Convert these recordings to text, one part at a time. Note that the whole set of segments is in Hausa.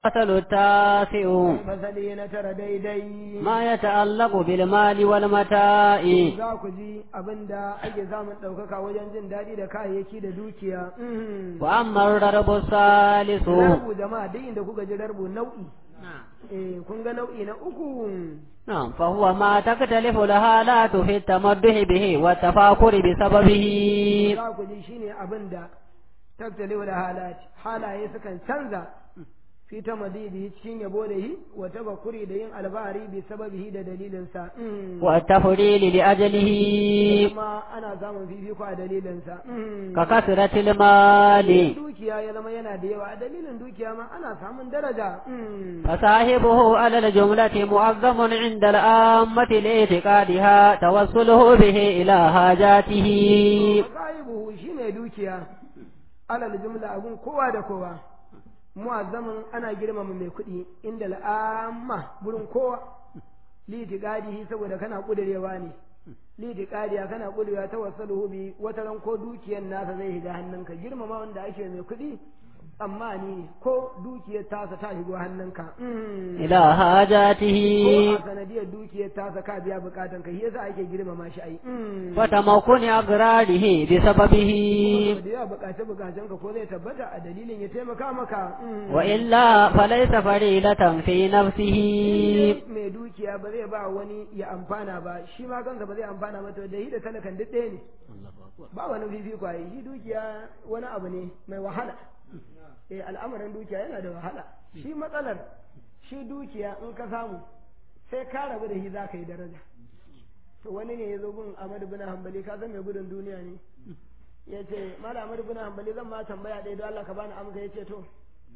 المثل التاسع fasali na tara daidai ما يتعلق بالمال والمتاع za ku ji abin da ake samun ɗaukaka wajen jin daɗi da kayayyaki da dukiya Mhm. وأما الضرب الثالث Rarbu jama'a duk inda kuka ji rarbu nau'i eh kun ga nau'i na uku نعم فهو ما تختلف الحالات في التمدح به والتفاخر بسببه za ku ji shine abin da tattalewa da halati halaye sukan canza fi ta madidi cikin yabo da yi wa tabakuri da yin albahari bi sababihi da dalilinsa Mhm. والتفضيل لأجله kuma ana samun fifiko a dalilinsa Mhm. ككثرة المال dukiya ya zama yana da yawa a dalilin dukiya ma ana samun daraja Mhm. فصاحبه على الجملة معظم عند العامة لاعتقادها توصله به إلى حاجاته sahibuhu shine dukiya alal jumla abun kowa da kowa mu'azzamin ana girmama mai kuɗi inda al'amma gurin kowa litiqadihi saboda kana kudirewa ne litiqadiya kana kudirewa ta wasaluhu bi wata ran ko dukiyar nasa zai shiga hannunka girmama wanda ake mai kuɗi amma ni ko dukiyar tasa ta shigo hannunka Mm. إلى ko حاجاته a sanadiyar dukiyar tasa ka biya bukatan ka shi yasa ake girmama shi ai Mm. وتمكن أغراضه بسببه da yawa bukace bukacen ka ko zai tabbata a dalilin ya taimaka maka Mm. وإلا فليس فريلة في نفسه mai dukiya ba zai ba wani ya amfana ba shi ma kansa ba zai amfana ba to da shi da talakan duk ɗaya ne ba wani fifiko a yi shi dukiya wani abu ne mai wahala eh al'amarin dukiya yana da wahala shi matsalar shi dukiya in ka samu sai ka rabu da shi za ka yi daraja to wani ne ya zo gun Ahmadu bin Hanbali ka san mai gudun duniya ne ya ce Malam Ahmadu bin Hanbali zan ma tambaya ɗaya don Allah ka bani amsa ya ce to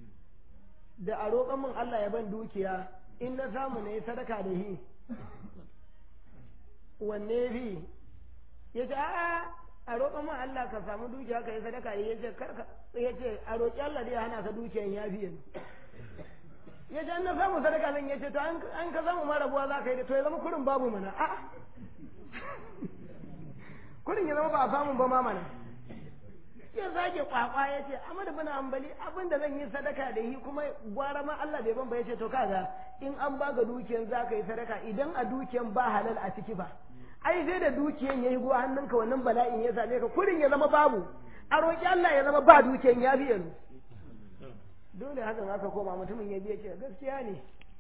da a roƙon min Allah ya ban dukiya in na samu na yi sadaka da shi wanne fi ya ce a'a a roƙon min Allah ka samu dukiya ka yi sadaka da shi ya ce karka ya ce a roƙi Allah da ya hana ka dukiyan ya fi yanzu ya ce an na samu sadaka zan ya ce to an an ka samu ma rabuwa za ka yi da to ya zama kurin babu mana a'a kurin ya zama ba a samu ba ma mana ya zage kwakwa ya ce Ahmad bin Hanbali abin da zan yi sadaka da yi kuma gwara ma Allah bai ban ba ya ce to kaga in an baka dukiyan za ka yi sadaka idan a dukiyan ba halal a ciki ba ai sai da dukiyan ya yi go hannunka wannan bala'in ya same ka kurin ya zama babu a roƙi Allah ya zama ba dukiyan ya biya nu dole hakan aka koma mutumin ya biya ce gaskiya ne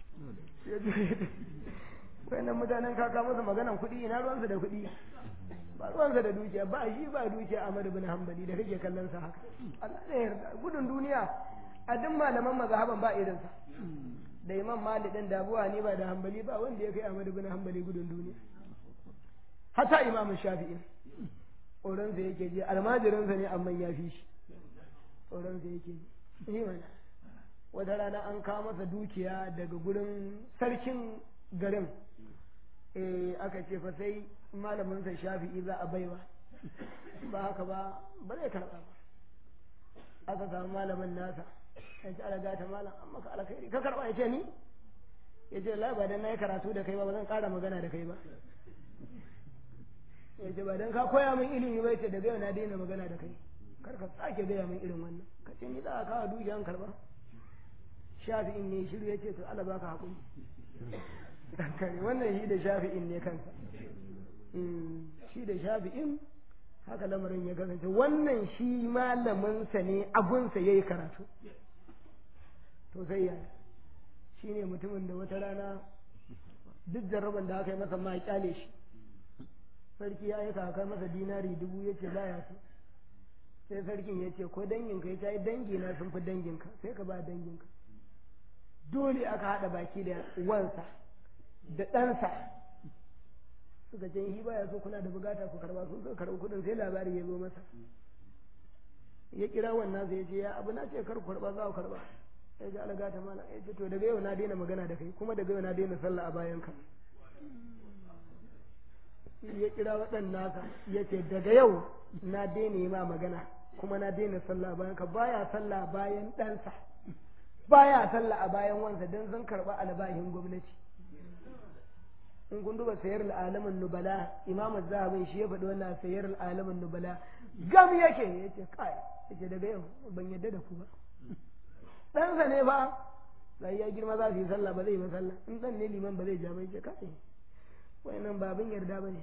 wannan mutanen kaka masa maganan kuɗi ina ruwansu da kuɗi ba ruwansa da dukiya ba shi ba dukiya Ahmad bin Hanbali da kake kallon sa haka Allah ne yarda gudun duniya a duk malaman mazhaban ba irin sa da Imam Malik din da Abu Hanifa da Hanbali ba wanda ya kai Ahmad bin Hanbali gudun duniya hatta Imam Shafi'i tsoron sa yake ji almajirin sa ne amma ya fi shi tsoron sa yake ji ni mana wata rana an kawo masa dukiya daga gurin sarkin garin eh aka ce fa sai malamin sa shafi'i za a baiwa ba haka ba ba zai karɓa ba aka samu malamin nasa ya ce ala gata malam an maka alkhairi ka karɓa ya ce ni ya ce la ba dan na yi karatu da kai ba ba zan ƙara magana da kai ba ya ce ba dan ka koya min ilimi ba ya ce daga yau na daina magana da kai kar ka sake gaya min irin wannan ka ce ni za a kawo dukiyan karɓa shafi'in ne shiru ya ce to ala baka haƙuri kare wannan shi da shafi'in ne kansa shi da shafi'in haka lamarin ya kasance wannan shi malaminsa ne abunsa ya yi karatu to sai ya shi ne mutumin da wata rana duk jarraban da aka yi masa ma ya kyale shi sarki ya yi kakar masa dinari dubu ya ce baya so sai sarkin ya ce ko danginka ya ce dangina sun fi danginka sai ka ba danginka dole aka haɗa baki da wansa da ɗansa suka ce shi baya so kuna da bukata ku karba sun suka karɓi kuɗin sai labari ya zo masa ya kira wannan sai ya ce ya abu na ce kar ku karba za ku karba ya ji alaga ta mana ya ce to daga yau na daina magana da kai kuma daga yau na daina sallah a bayan ka ya kira waɗan nasa ya ce daga yau na daina yi ma magana kuma na daina sallah a bayan ka baya sallah bayan ɗansa baya sallah a bayan wansa don sun karɓa albahin gwamnati in kun duba sayar al'alamin nubala imam zahabin shi ya faɗi wannan sayar al'alamin nubala gam yake ya ce kai ya ce daga yau ban yadda da ku ba ɗansa ne ba sai ya girma za su yi sallah ba zai yi ba sallah in dan ne liman ba zai ja bai ce kai wayannan ba abin yarda bane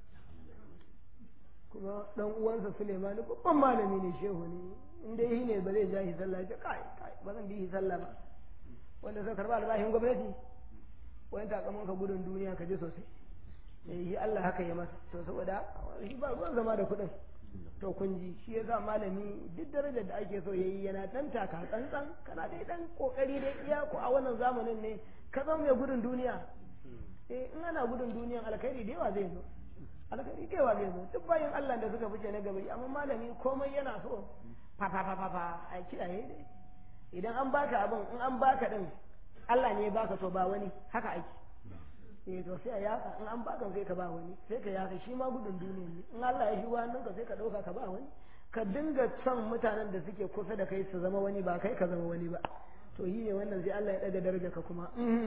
kuma dan uwansa Suleiman babban malami ne shehu ne in dai shi ne ba zai ja shi sallah ya ce kai kai ba zan bi shi sallah ba wanda suka karba albashin gwamnati wani takamin ka gudun duniya ka ji sosai shi Allah haka ya masa to saboda shi ba ruwan zama da kuɗin to kun ji shi yasa malami duk darajar da ake so yayi yana dan taka tsantsan kana dai dan kokari dai iya ko a wannan zamanin ne ka zama mai gudun duniya eh in ana gudun duniyan alkhairi da yawa zai zo alkhairi da yawa zai zo duk bayan Allah da suka fice na gaba amma malami komai yana so fa fa fa fa a kiyaye dai idan an baka abin in an baka din Allah ne ya baka to ba wani haka ake eh to sai a yaka in an baka sai ka ba wani sai ka yaka shi ma gudun duniya ne in Allah ya shigo hannunka sai ka dauka ka ba wani ka dinga son mutanen da suke kusa da kai su zama wani ba kai ka zama wani ba to yi ne wannan sai Allah ya daga darajarka kuma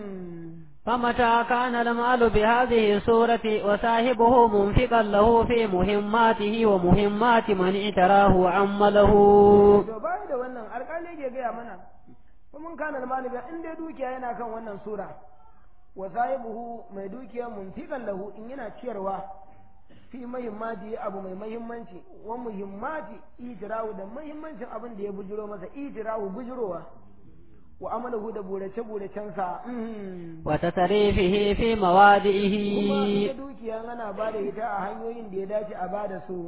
فمتى كان المال بهذه الصورة وصاحبه منفقا له في مهماته ومهمات من اعتراه وعمله to bai da wannan alƙali ke gaya mana kuma kana almalu ga in dai dukiya yana kan wannan sura wa sahibuhu mai dukiya munfiqan lahu in yana ciyarwa fi muhimmati abu mai muhimmanci wa muhimmati ijrahu da muhimmancin abin da ya bujiro masa ijrahu bujirowa wa amalahu da burace buracensa wa tasarifihi fi kuma mawadihi ita dukiya ana ba da ita a hanyoyin da ya dace a ba da su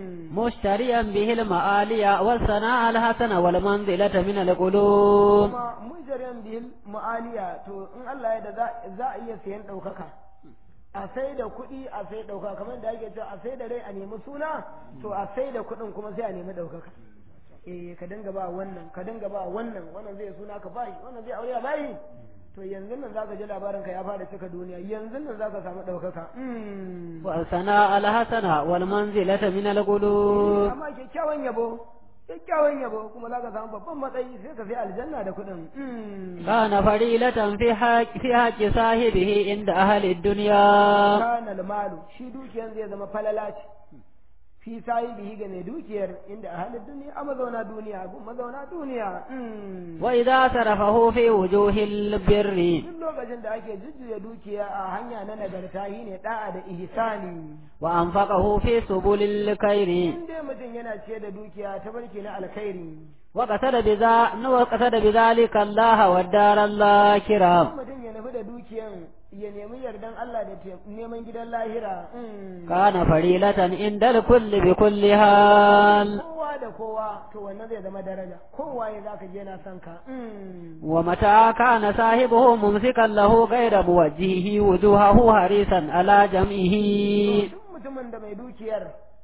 مشتريا به المعالي والثناء الحسن والمنزلة من القلوب kuma mujarin bil ma'aliya to in Allah ya da za- za a iya sayan ɗaukaka a sai da kuɗi a sai ɗaukaka kamar da ake cewa a sai da rai a nemi suna to a sai da kuɗin kuma sai a nemi ɗaukaka eh ka dinga ba wannan ka dinga ba wannan wannan zai suna ka bayi wannan zai aure a bayi to yanzu nan zaka ji labarin ka ya fara cika duniya yanzu nan zaka samu ɗaukaka Mm. والثناء الحسن والمنزلة من القلوب amma kyakkyawan yabo kyakkyawan yabo kuma zaka samu babban matsayi sai ka sai aljanna da kuɗin Mm. كان فريلة في حق في حق صاحبه عند أهل الدنيا kana malu shi dukiyar zai zama falala ce fi sahibihi ga mai dukiyar inda a halin duniya a mazauna duniya gun mazauna duniya Mm. وإذا صرفه في وجوه البر duk lokacin da ake jujjuya dukiya a hanya na nagarta shi ne da'a da ihsani وأنفقه في سبل الخير in dai mutum yana ce da dukiya ta barke na alkhairi وقصد بذا وقصد بذلك الله والدار الآخرة in mutum ya nufi da dukiyan ya nemi yardan Allah da te- neman gidan lahira Mm. كان فريلة عند الكل بكل حال kowa da kowa to wannan zai zama daraja kowa ya zaka je yana son ka Mm. ومتى كان صاحبه ممسكا له غير موجهه وجوهه حريصا على جمعه duk mutumin da mai dukiyar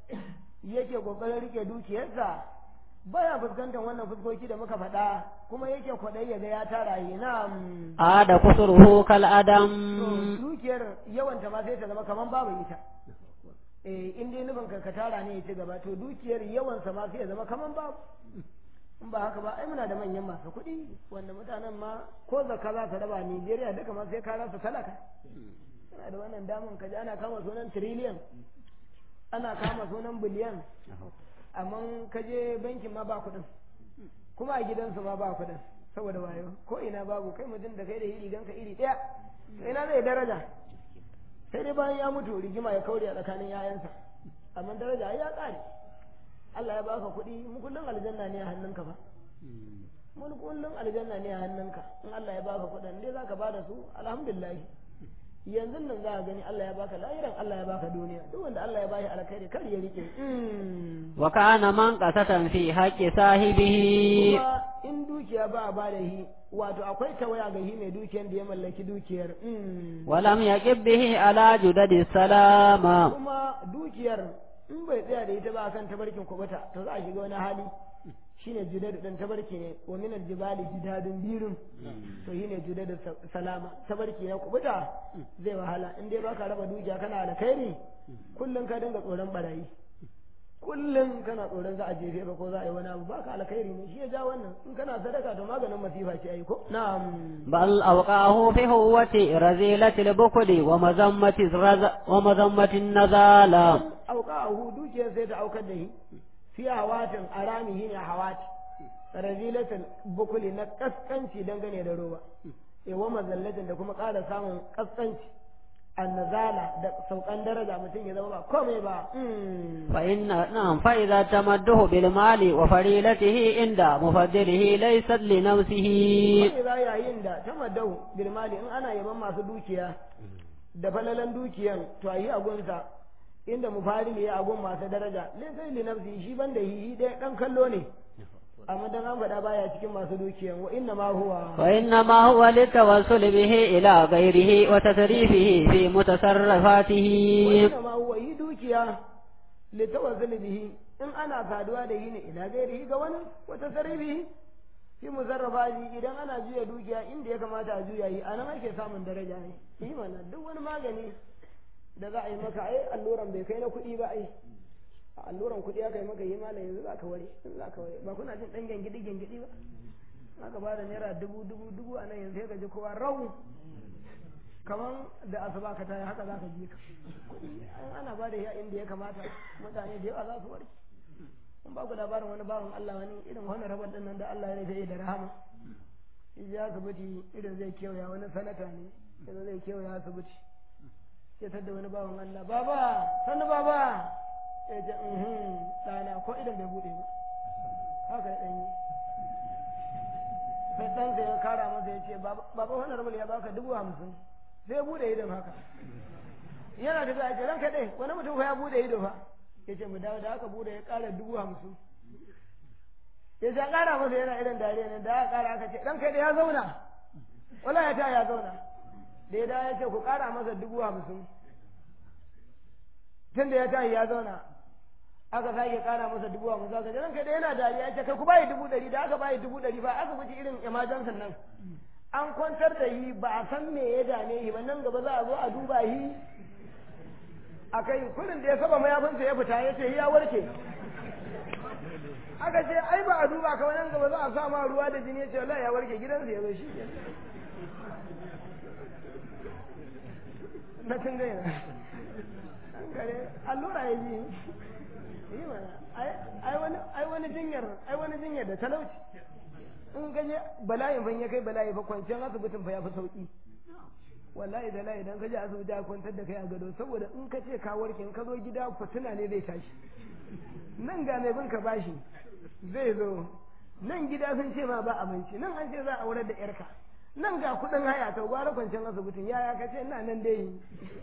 yake kokarin rike dukiyarsa baya fuskantar wannan fuskoki da muka faɗa kuma yake kwaɗayi ya ga ya tara yi na عاد قصره كالأدم dukiyar yawanta ma sai ta zama kaman babu ita eh in dai nufin ka ka tara ne ya ci gaba to dukiyar yawansa ma sai ya zama kaman babu in ba haka ba ai muna da manyan masu kuɗi wanda mutanen ma ko zakka za ta raba Nijeriya duka ma sai ka rasa talaka yana da wannan damun ka ji ana kama sunan tiriliyan ana kama sunan biliyan amma ka je bankin ma ba kuɗin kuma a gidansu ma ba kuɗin saboda wayo ko ina babu kai mutum da kai da iri ganka iri ɗaya to ina zai daraja sai dai bayan ya mutu rigima ya kaure a tsakanin yayansa amma daraja ai ya ƙare Allah ya baka kuɗi mu kullum aljanna ne a hannunka ba mun kullum aljanna ne a hannunka in Allah ya baka kuɗin dai zaka bada su alhamdulillah yanzu nan za ka gani Allah ya baka lahiran Allah ya baka duniya duk wanda Allah ya bashi alkhairi kar ya rike وكان منقصة في حق صاحبه kuma in dukiya ba a bada hi wato akwai tawaya ga hi mai dukiyar da ya mallaki dukiyar ولم يقب به على جدد السلام kuma dukiyar in bai tsaya da ita ba kan tabarkin kubuta to za a shiga wani hali shine judadu dan tabarki ne wa minal jibali jidadun birun to shine judadu sa- salama tabarki na kubuta zai wahala in dai baka raba dukiya kana alkhairi kullum ka dinga tsoron barayi kullum kana tsoron za a jefe ka ko za a yi wani abu baka alkhairi ne shi ya ja wannan in kana sadaka to maganin masifa ce ai ko na'am بل أوقعه في هوة رزيلة البخل ومذمة الرز ومذمة النزالة auka a hu dukiyar sai ta aukar da shi fi hawatin arami shi ne hawati razilatul bukuli na kaskanci dangane da roba yawa mazallatin da kuma ƙara samun kaskanci annazala da saukan daraja mutum ya zama ba komai ba فإن نعم فإذا تمده بالمال وفريلته عند مفضله ليست لنفسه za yayin da ta madau bilmali in ana yaban masu dukiya da falalan dukiyan to a yi agunsa inda mufadili ya agun masu daraja laisai li nafsi shi banda yi ɗaya ɗan kallo ne amma dan an faɗa baya cikin masu dukiyan wa inna ma huwa وإنما هو للتوسل به إلى غيره وتصريفه في متصرفاته inna ma huwa yi dukiya li tawassul bihi in ana saduwa da yi ne ila gairihi ga wani wata sarrifi fi musarrafa idan ana juya dukiya inda ya kamata a juya yi anan ake samun daraja ne yi mana duk wani magani da za a yi maka ai alluran bai kai na kuɗi ba ai a alluran kuɗi aka yi maka yi malam yanzu za ka ware za ka ware ba kuna jin ɗan gengidi gengidi ba aka ba da naira dubu dubu dubu a nan yanzu sai ka ji kowa rau kaman da asuba ka tayi haka za ka ji ka kuɗi an ana ba da ya inda ya kamata mutane da yawa za su warke kun ba ku labarin wani bawan Allah wani irin wani rabar din nan da Allah ya rufe da rahama shi ya asibiti irin zai kewaya wani sanata ne yanzu zai kewaya asibiti sai tadda wani bawan Allah baba sannu baba ya ce mhm ɗana ko idan bai buɗe ba haka ya ɗanyi sai ɗansa ya kara masa ya ce baba wani rabar ya baka dubu hamsin sai ya buɗe idan haka yana da za a ce ranka ɗai wani mutum fa ya buɗe ido fa ya ce mu dawo da aka buɗe ya ƙara dubu hamsin ya ce ƙara masa yana irin dariya ne da aka ƙara aka ce ranka ɗai ya zauna wala ya ta ya zauna da ya dawo ya ce ku ƙara masa dubu hamsin tun da ya tashi ya zauna aka sake kara masa dubu hamsin aka ce ranka da yana dariya ce kai ku bayi dubu ɗari da aka bayi dubu ɗari ba aka wuce irin emergency nan an kwantar da yi ba a san me ya dame yi ba nan gaba za a zo a duba yi a kai kurin da ya saba mayafinsa ya fita ya ce ya warke aka ce ai ba a duba ka nan gaba za a sa ma ruwa da jini ya ce wallahi ya warke gidansa ya zo shi na tun gaina kare allura ya ji yi mana ai wani jinyar ai wani jinyar da talauci in gaje bala'in ban ya kai bala'i fa kwanciyar asibitin fa ya fi sauki wallahi da la'i idan ka je asibiti a kwantar da kai a gado saboda in ka ce ka warke in ka zo gida fitina ne zai tashi nan ga mai bin ka bashi zai zo nan gida sun ce ma ba abinci nan an ce za a aurar da yarka nan ga kudin haya to gwara kwanciyar asibitin yaya ka ce ina nan dai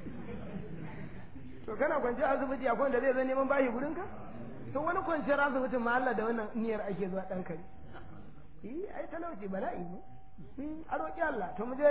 to kana kwanciyar asibiti akwai wanda zai zo neman bashi gurin ka to wani kwanciyar asibitin ma Allah da wannan niyyar ake zuwa dan kare eh ai talauci bala'i ne a roƙi Allah to mu je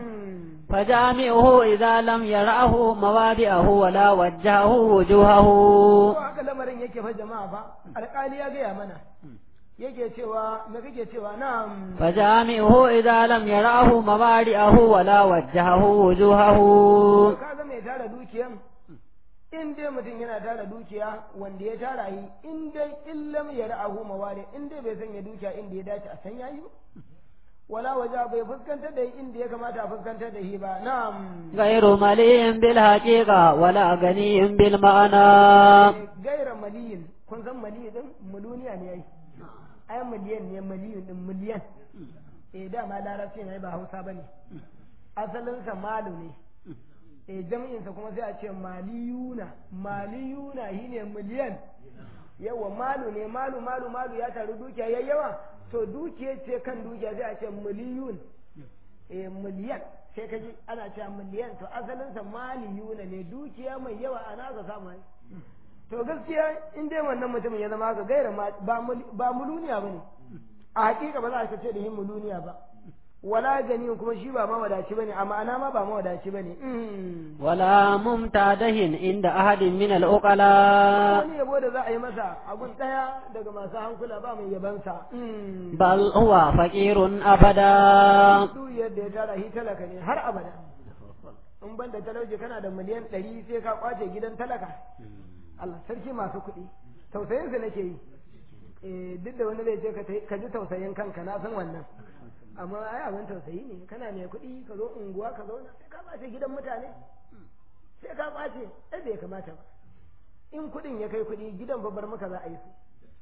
فجامعه إذا لم يرعه مواضعه ولا وجهه وجوهه ko haka lamarin yake fa jama'a fa alƙali ya gaya mana yake cewa me kake cewa na'am فجامعه إذا لم يرعه مواضعه ولا وجهه وجوهه kaga mai tara dukiyan in dai mutum yana tara dukiya wanda ya tara yi in dai illam ya ra'ahu mawari in dai bai sanya dukiya inda ya dace a san yayi ba wala waja bai fuskantar da inda ya kamata a fuskantar da shi ba na'am غير مليء بالحقيقة ولا غني بالمعنى gaira maliyin kun san maliyin din muluniya ne yayi ai miliyan ne miliyin din miliyan eh dama larabci ne ba hausa bane asalin sa malu ne eh jami'in sa kuma sai a ce maliyuna maliyuna shine miliyan yawa malu ne malu malu malu ya taru dukiya yayi yawa to dukiya ce kan dukiya sai a ce miliyun eh miliyan sai ka ji ana cewa miliyan to asalin sa maliyuna ne dukiya mai yawa ana ka samu ai to gaskiya in dai wannan mutumin ya zama haka gaira ba muluniya ba ne a hakika ba za a ce da yin muluniya ba wala gani kuma shi ba mawadaci ba ne a ma'ana ma ba mawadaci ba ne ولا ممتاده عند أحد من العقلاء wani yabo da za a yi masa abun ɗaya daga masu hankula ba mai yabansa بل هو فقير أبدا duk yadda ya tara shi talaka ne har abada in ban da talauci kana da miliyan ɗari sai ka kwace gidan talaka Allah sarki masu kuɗi tausayin su nake yi eh duk da wani zai ce ka tai- ka ji tausayin kanka na san wannan amma ai abin tausayi ne kana mai kuɗi ka zo unguwa ka zauna sai ka ɓace gidan mutane sai ka ɓace ai bai kamata ba in kuɗin ya kai kuɗi gidan babbar maka za a yi su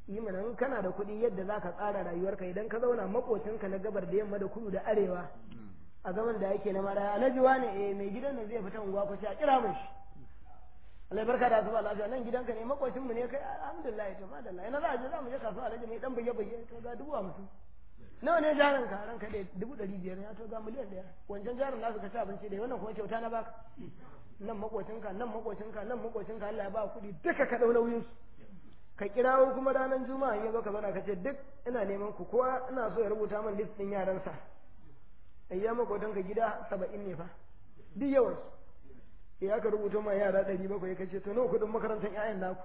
yi mana in kana da kuɗi yadda za ka tsara rayuwarka idan ka zauna makocinka na gabar da yamma da kudu da arewa a zaman da yake na maraya alhaji wane eh mai gidan nan zai fita unguwa ko a kira mun shi Allah barka da asuba lafiya nan gidanka ne makocin mu ne kai alhamdulillah to madalla ina za a je za mu je kasuwa alhaji mai dan buge buge to ga dubu hamsin nawa ne jarin ka ranka da dubu ɗari biyar ya to ga miliyan ɗaya wancan jarin nasu ka ci abinci da wannan kuma kyauta na baka nan makocinka nan makocinka nan makocinka Allah ya ba kuɗi duka ka ɗau nauyin su ka kirawo kuma ranar juma'a in ya zo ka zauna ka ce duk ina neman ku kowa ina so ya rubuta min list ɗin yaransa ayya makotanka gida saba'in ne fa duk yawan su ya ka rubuta ma yara ɗari bakwai ka ce to nawa kuɗin makarantar 'ya'yan naku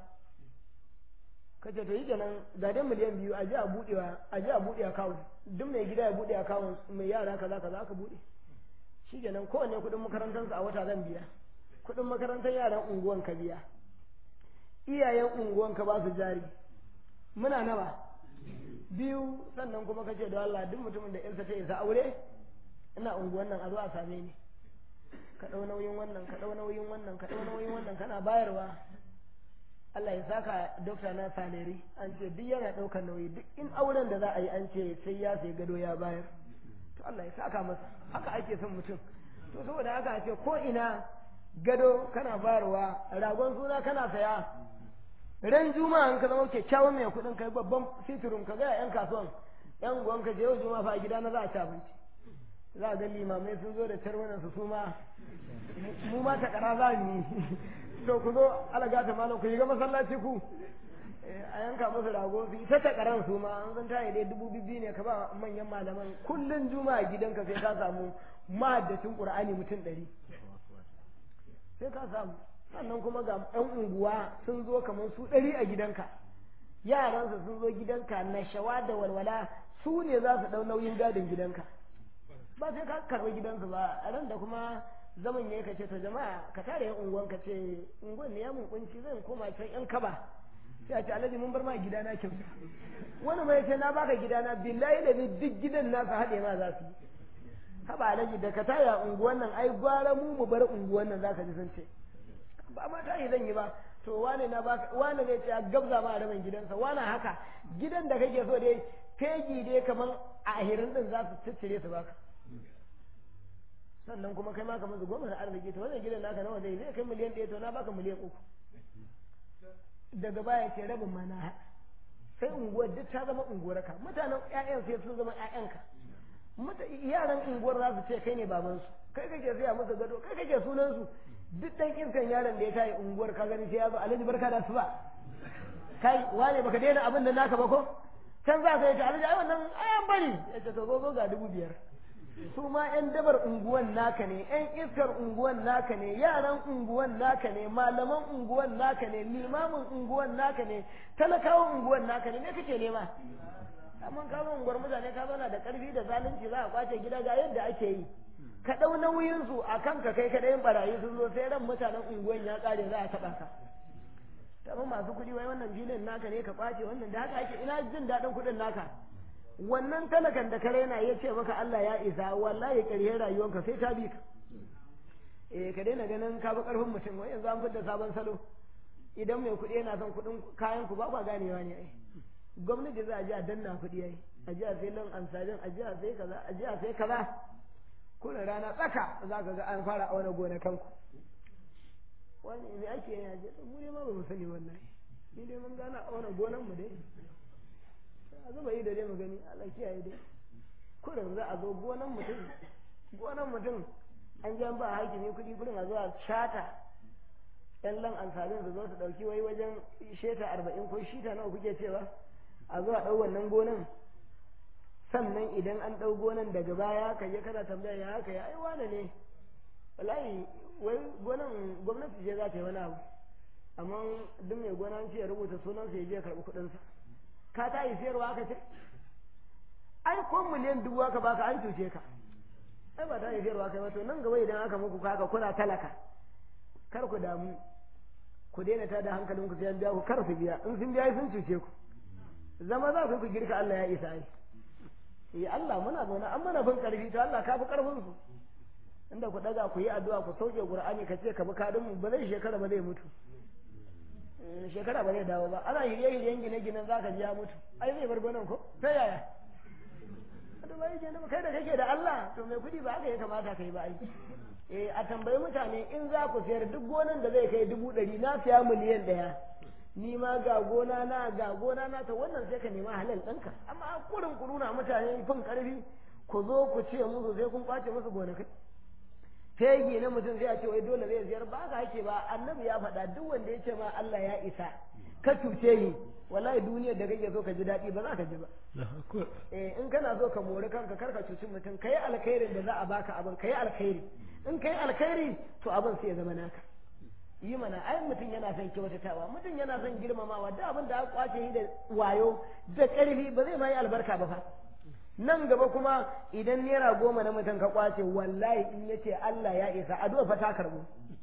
ka ce to yi kenan ga dai miliyan biyu a ji a buɗewa a ji a buɗe akawun duk mai gida ya buɗe akawun mai yara kaza kaza aka buɗe shi kenan kowanne kuɗin makarantarsa a wata zan biya kuɗin makarantar yaran unguwan ka biya iyayen unguwan ka ba su jari muna nawa biyu sannan kuma ka ce da Allah duk mutumin da yarsa ta isa aure ina unguwan nan a zo a same ni ka ɗau nauyin wannan ka ɗau nauyin wannan ka ɗau nauyin wannan kana bayarwa Allah ya saka dokta na saleri an ce duk yana ɗaukar nauyi duk in auren da za a yi an ce sai ya sai gado ya bayar to Allah ya saka masa haka ake son mutum to saboda haka a ce ko ina gado kana bayarwa ragon suna kana saya ran juma'a in ka zama kyakkyawan mai kuɗin kai babban sitirin ka ga yan kasuwan yan gwan ka je yau juma'a fa a gida na za a ci abinci za a ga limamai sun zo da tarwanan su ma mu ma ta kara za mu yi to ku zo alaga ta malam ku yi ga masallaci ku a yanka musu rago su ita ta karan su ma an zan tayi dai dubu biyu ne ka ba manyan malaman kullun juma'a gidanka sai ka samu mahaddacin qur'ani mutum ɗari sai ka samu sannan kuma ga ɗan unguwa sun zo kamar su ɗari a gidanka yaransa sun zo gidanka na shawa da walwala su ne za su ɗau nauyin gadin gidanka ba sai ka karɓi gidansu ba a ran da kuma zaman ya kace to jama'a ka tare yan unguwan ka ce unguwan ne ya mun kunci zan koma can yan kaba sai a ce alhaji mun bar ma gidana kyauta wani mai ce na baka gidana billahi da ni duk gidan nasa haɗe ma za su yi haba alhaji da ka tare a unguwan nan ai gwara mu mu bar unguwan nan zaka ji sun ce ba ma tayi zan yi ba to wane na baka wane zai ce a gabza ma rabin gidansa wane haka gidan da kake so dai fegi dai kaman a ahirin din za su ciccire su baka sannan kuma kai ma kamar su goma da arziki to wannan gidan naka nawa zai zai kai miliyan ɗaya to na baka miliyan uku daga baya ce rabin ma na haɗa sai unguwar duk ta zama unguwarka mutanen ƴaƴan sai sun zama ƴaƴanka yaran unguwar za su ce kai ne babansu kai kake saya musu gado kai kake sunan su duk dan iskan yaron da ya tayi unguwar ka gani sai ya zo alhaji barka da su ba kai wane baka daina abin da naka ba ko can za ka yi ta alhaji ai wannan ayan bari ya ce to zo zo ga dubu biyar su ma 'yan dabar unguwan naka ne 'yan iskar unguwan naka ne yaran unguwan naka ne malaman unguwan naka ne limamin unguwan naka ne talakawan unguwan naka ne me kake nema amma ka zo unguwar mutane ka zauna da karfi da zalunci za a kwace gida ga yadda ake yi ka ɗau nauyin su a kan ka kai kaɗayin barayi sun zo sai ran mutanen unguwan ya ƙare za a taɓa ka amma masu kuɗi wai wannan filin naka ne ka kwace wannan da haka ake ina jin daɗin kuɗin naka wannan talakan da ka raina ya ce maka Allah ya isa wallahi ƙarshen rayuwanka sai ta bi ka eh ka daina ganin ka bi ƙarfin mutum wai yanzu an fitar sabon salo idan mai kuɗi yana son kuɗin kayan ku ba kwa ganewa ne ai gwamnati za a ji a danna kuɗi ai a ji a sai lan ansajin a ji a sai kaza a ji a sai kaza kuna rana tsaka za ka ga an fara auna gonakanku wani me ake yi a je mu dai ma ba mu sani wallahi ni dai mun gana auna gonan mu dai a zuba yi da dai mu gani Allah kiyaye dai kurin za a zo gonan mutum gonan mutum an ji an ba hakimi kuɗi kurin a zo a shata yan lan ansarin su zo su ɗauki wai wajen sheta arba'in ko shita nawa kuke cewa a zo a ɗau wannan gonan sannan idan an ɗau gonan daga baya ka je kana tambaya ya haka ya ai wane ne wallahi wai gonan gwamnati ce za ta yi wani abu amma duk mai gona ce ya rubuta sunansa ya je karɓi kuɗinsa ka ta yi sayarwa aka ce ai ko miliyan dubu aka baka an cuce ka ai ba ta yi sayarwa kai wato nan gaba idan aka muku kaka kuna talaka kar ku damu ku daina tada hankalin ku sai an biya ku kar su biya in sun biya sun cuce ku zama za ku ku girka Allah ya isa ai eh Allah muna zaune an mana bin karfi to Allah ka fi karfin su inda ku daga ku yi addu'a ku sauke Qur'ani ka ce ka bi kadin mu ba zai shekara ba zai mutu shekara ba zai dawo ba ana hirye-hiryen gine-ginen za ka ji ya mutu ai zai bar gonan ko sai yaya to bai ke kai da kake da Allah to mai kudi ba haka ya kamata kai ba ai eh a tambayi mutane in za ku sayar duk gonan da zai kai dubu ɗari na siya miliyan ɗaya ni ma ga gona na ga gona na ta wannan sai ka nema halal ɗinka amma kurin ku nuna mutane fin ƙarfi ku zo ku ce musu sai kun kwace musu gonakai fegi na mutum sai a ce wai dole zai ziyar ba haka ake ba annabi ya faɗa duk wanda ya ce ma Allah ya isa ka cuce ni wallahi duniyar da kake so ka ji daɗi ba za ka ji ba eh in kana so ka mori kanka kar ka cuci mutum kai alkhairin da za a baka abin kai alkhairi in kai alkhairi to abin sai ya zama naka yi mana ai mutum yana son kyautatawa mutum yana son girmamawa da abin da aka kwace shi da wayo da ƙarfi ba zai ma yi albarka ba fa nan gaba kuma idan naira goma na mutum ka kwace wallahi in ya ce Allah ya isa addu'a fa ta karbu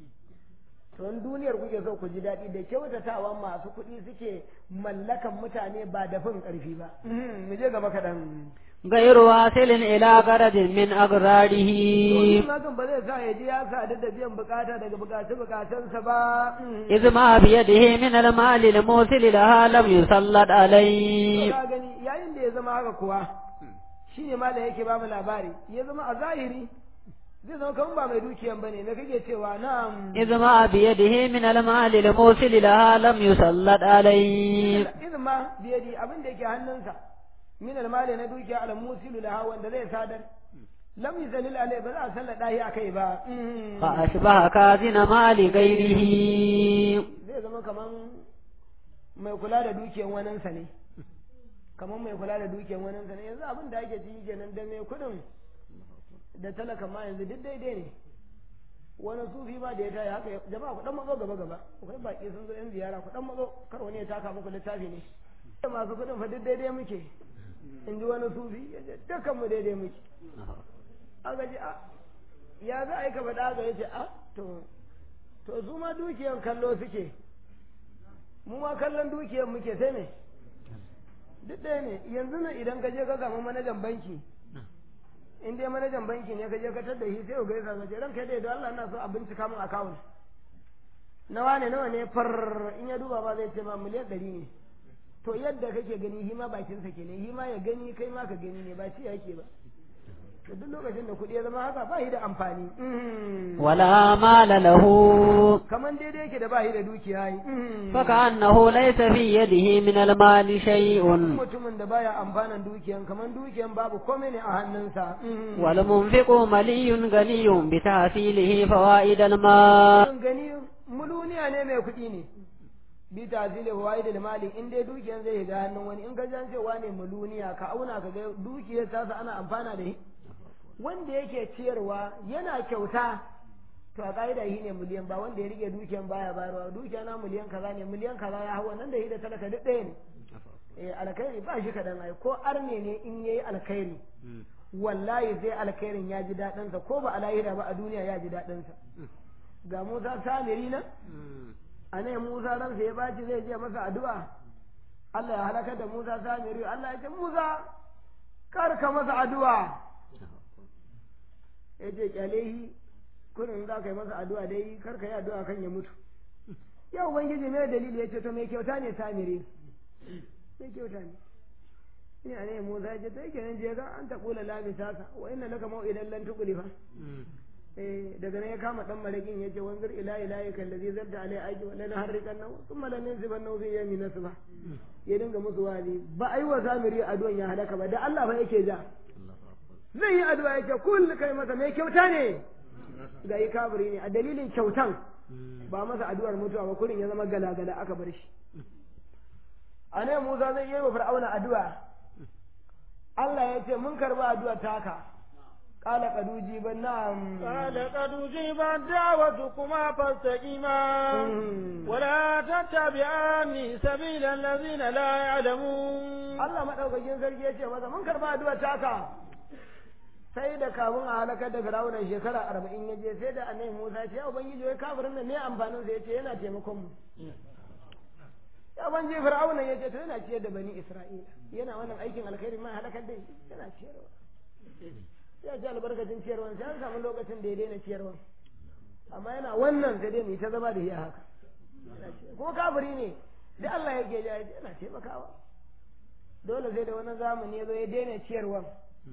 to in duniyar kuke so ku ji daɗi da kyautatawa masu kuɗi suke mallakan mutane ba da fin ƙarfi ba mu je gaba kaɗan غير واصل إلى غرض من أغراضه Magan ba zai sa ya ji ya sadu da biyan bukata daga bukace bukacensa ba. إذ ما بيده من المال الموصل لها لم يسلط عليه Ka gani yayin da ya zama haka kuwa shi ne malam yake ba mu labari ya zama a zahiri zai zama kamar ba mai dukiyan bane me kake cewa na'am إذ ما بيده من المال الموصل لها لم يسلط عليه idan ma biyadi abin da yake hannunsa min almali na dukiya al musilu laha wanda zai sadar lam yuzalil alai ba za a sallada shi akai ba فأشبه كازن مال غيره zai zama kaman mai kula da dukiyan waninsa ne kaman mai kula da dukiyan waninsa ne yanzu abin da ake ciki kenan da mai kudin da talaka ma yanzu duk daidai ne wani sufi ma da ya taya haka jama'a ku dan mazo gaba gaba akwai baki sun zo yan ziyara ku dan mazo kar wani ya taka muku littafi ne masu kudin fa duk daidai muke in ji wani sufi ya ce dukkan mu daidai muke aka ji a ya za a yi ka faɗa aka ya ce a to to su ma dukiyan kallo suke mu ma kallon dukiyan muke sai me duk ɗaya ne yanzu nan idan ka je ka samu manajan banki in dai manajan banki ne ka je ka tadda shi sai ka gaisa ka ce ranka dai don Allah ina so a bincika min account nawa ne nawa ne far in ya duba ba zai ce ma miliyan ɗari ne to yadda kake gani shi ma bakinsa ke ne shi ma ya gani kai ma ka gani ne ba ci yake ba to duk lokacin da kuɗi ya zama haka ba shi da amfani ولا مال له kaman daidai yake da ba shi da dukiya yi فكأنه ليس في يده من المال شيء mutumin da baya amfanan dukiyan kaman dukiyan babu komai ne a hannunsa والمنفق ملي غني بتحصيله فوائد المال gani muluniya ne mai kuɗi ne bi tazili fawaid mali in dai dukiyan zai ga hannun wani in ka jan cewa ne muluniya ka auna ka ga dukiyar tasa ana amfana da shi wanda yake ciyarwa yana kyauta to a ka'ida shi ne miliyan ba wanda ya rike dukiyan baya bayarwa dukiya na miliyan kaza ne miliyan kaza ya hau nan da shi da talaka duk ɗaya ne eh alkhairi ba shi kaɗan ai ko arne ne in yayi alkhairi wallahi sai alkhairin ya ji daɗinsa ko ba a lahira ba a duniya ya ji daɗinsa ga Musa Samiri nan a ne Musa ransa ya baci zai je masa addu'a Allah ya halaka da Musa Samiri Allah ya ce Musa kar ka masa addu'a ya ce kyale shi kurin za ka yi masa addu'a dai kar ka yi addu'a kan ya mutu ya ubangiji mai dalili ya ce to mai kyauta ne Samiri mai kyauta ne ina ne Musa ya ce to yake nan je ga an ta kula labisasa wa inna laka mau'idan lan tuqlifa eh daga nan ya kama dan marakin yace wanzur ila ilahi kallazi zadda alai aiki wa lana harrikan naw thumma lan yansiban naw fi yami nasba ya dinga musu wali ba ai wa zamiri addu'an ya halaka ba da Allah fa yake ja zai yi addu'a yake kul kai masa mai kyauta ne ga yi kafiri ne a dalilin kyautan ba masa addu'ar mutuwa ba kurin ya zama galagala aka bar shi a ne Musa zai yi wa Fir'auna addu'a Allah ya ce mun karba addu'ar taka قال قد أجيب نعم قال قد أجيبت دعوتكما فاستقيما ولا تتبعان سبيل الذين لا يعلمون Allah madaukakin sarki ya ce masa mun karba addu'a taka sai da kafin a halakar da Fir'auna shekara arba'in ya je sai da annabi Musa ce ya ubangiji wai kafirin nan ne amfanin sa yace yana taimakon mu ya ubangiji Fir'auna ya ce to yana ciyar da bani Isra'ila yana wannan aikin alkhairi ma halakar da shi yana ciyarwa ya ji albarkacin ciyarwan sai an samu lokacin da ya daina ciyarwan amma yana wannan sai dai mu ta zama da iya haka kuma kafiri ne da Allah yake ja yana taimakawa dole sai da wani zamani ya zo ya daina ciyarwan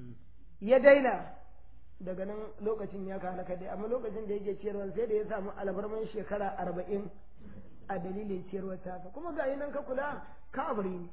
ya daina daga nan lokacin ya halaka dai amma lokacin da yake ciyarwan sai da ya samu albarman shekara arba'in a dalilin ciyarwar tasa kuma ga nan ka kula kafiri ne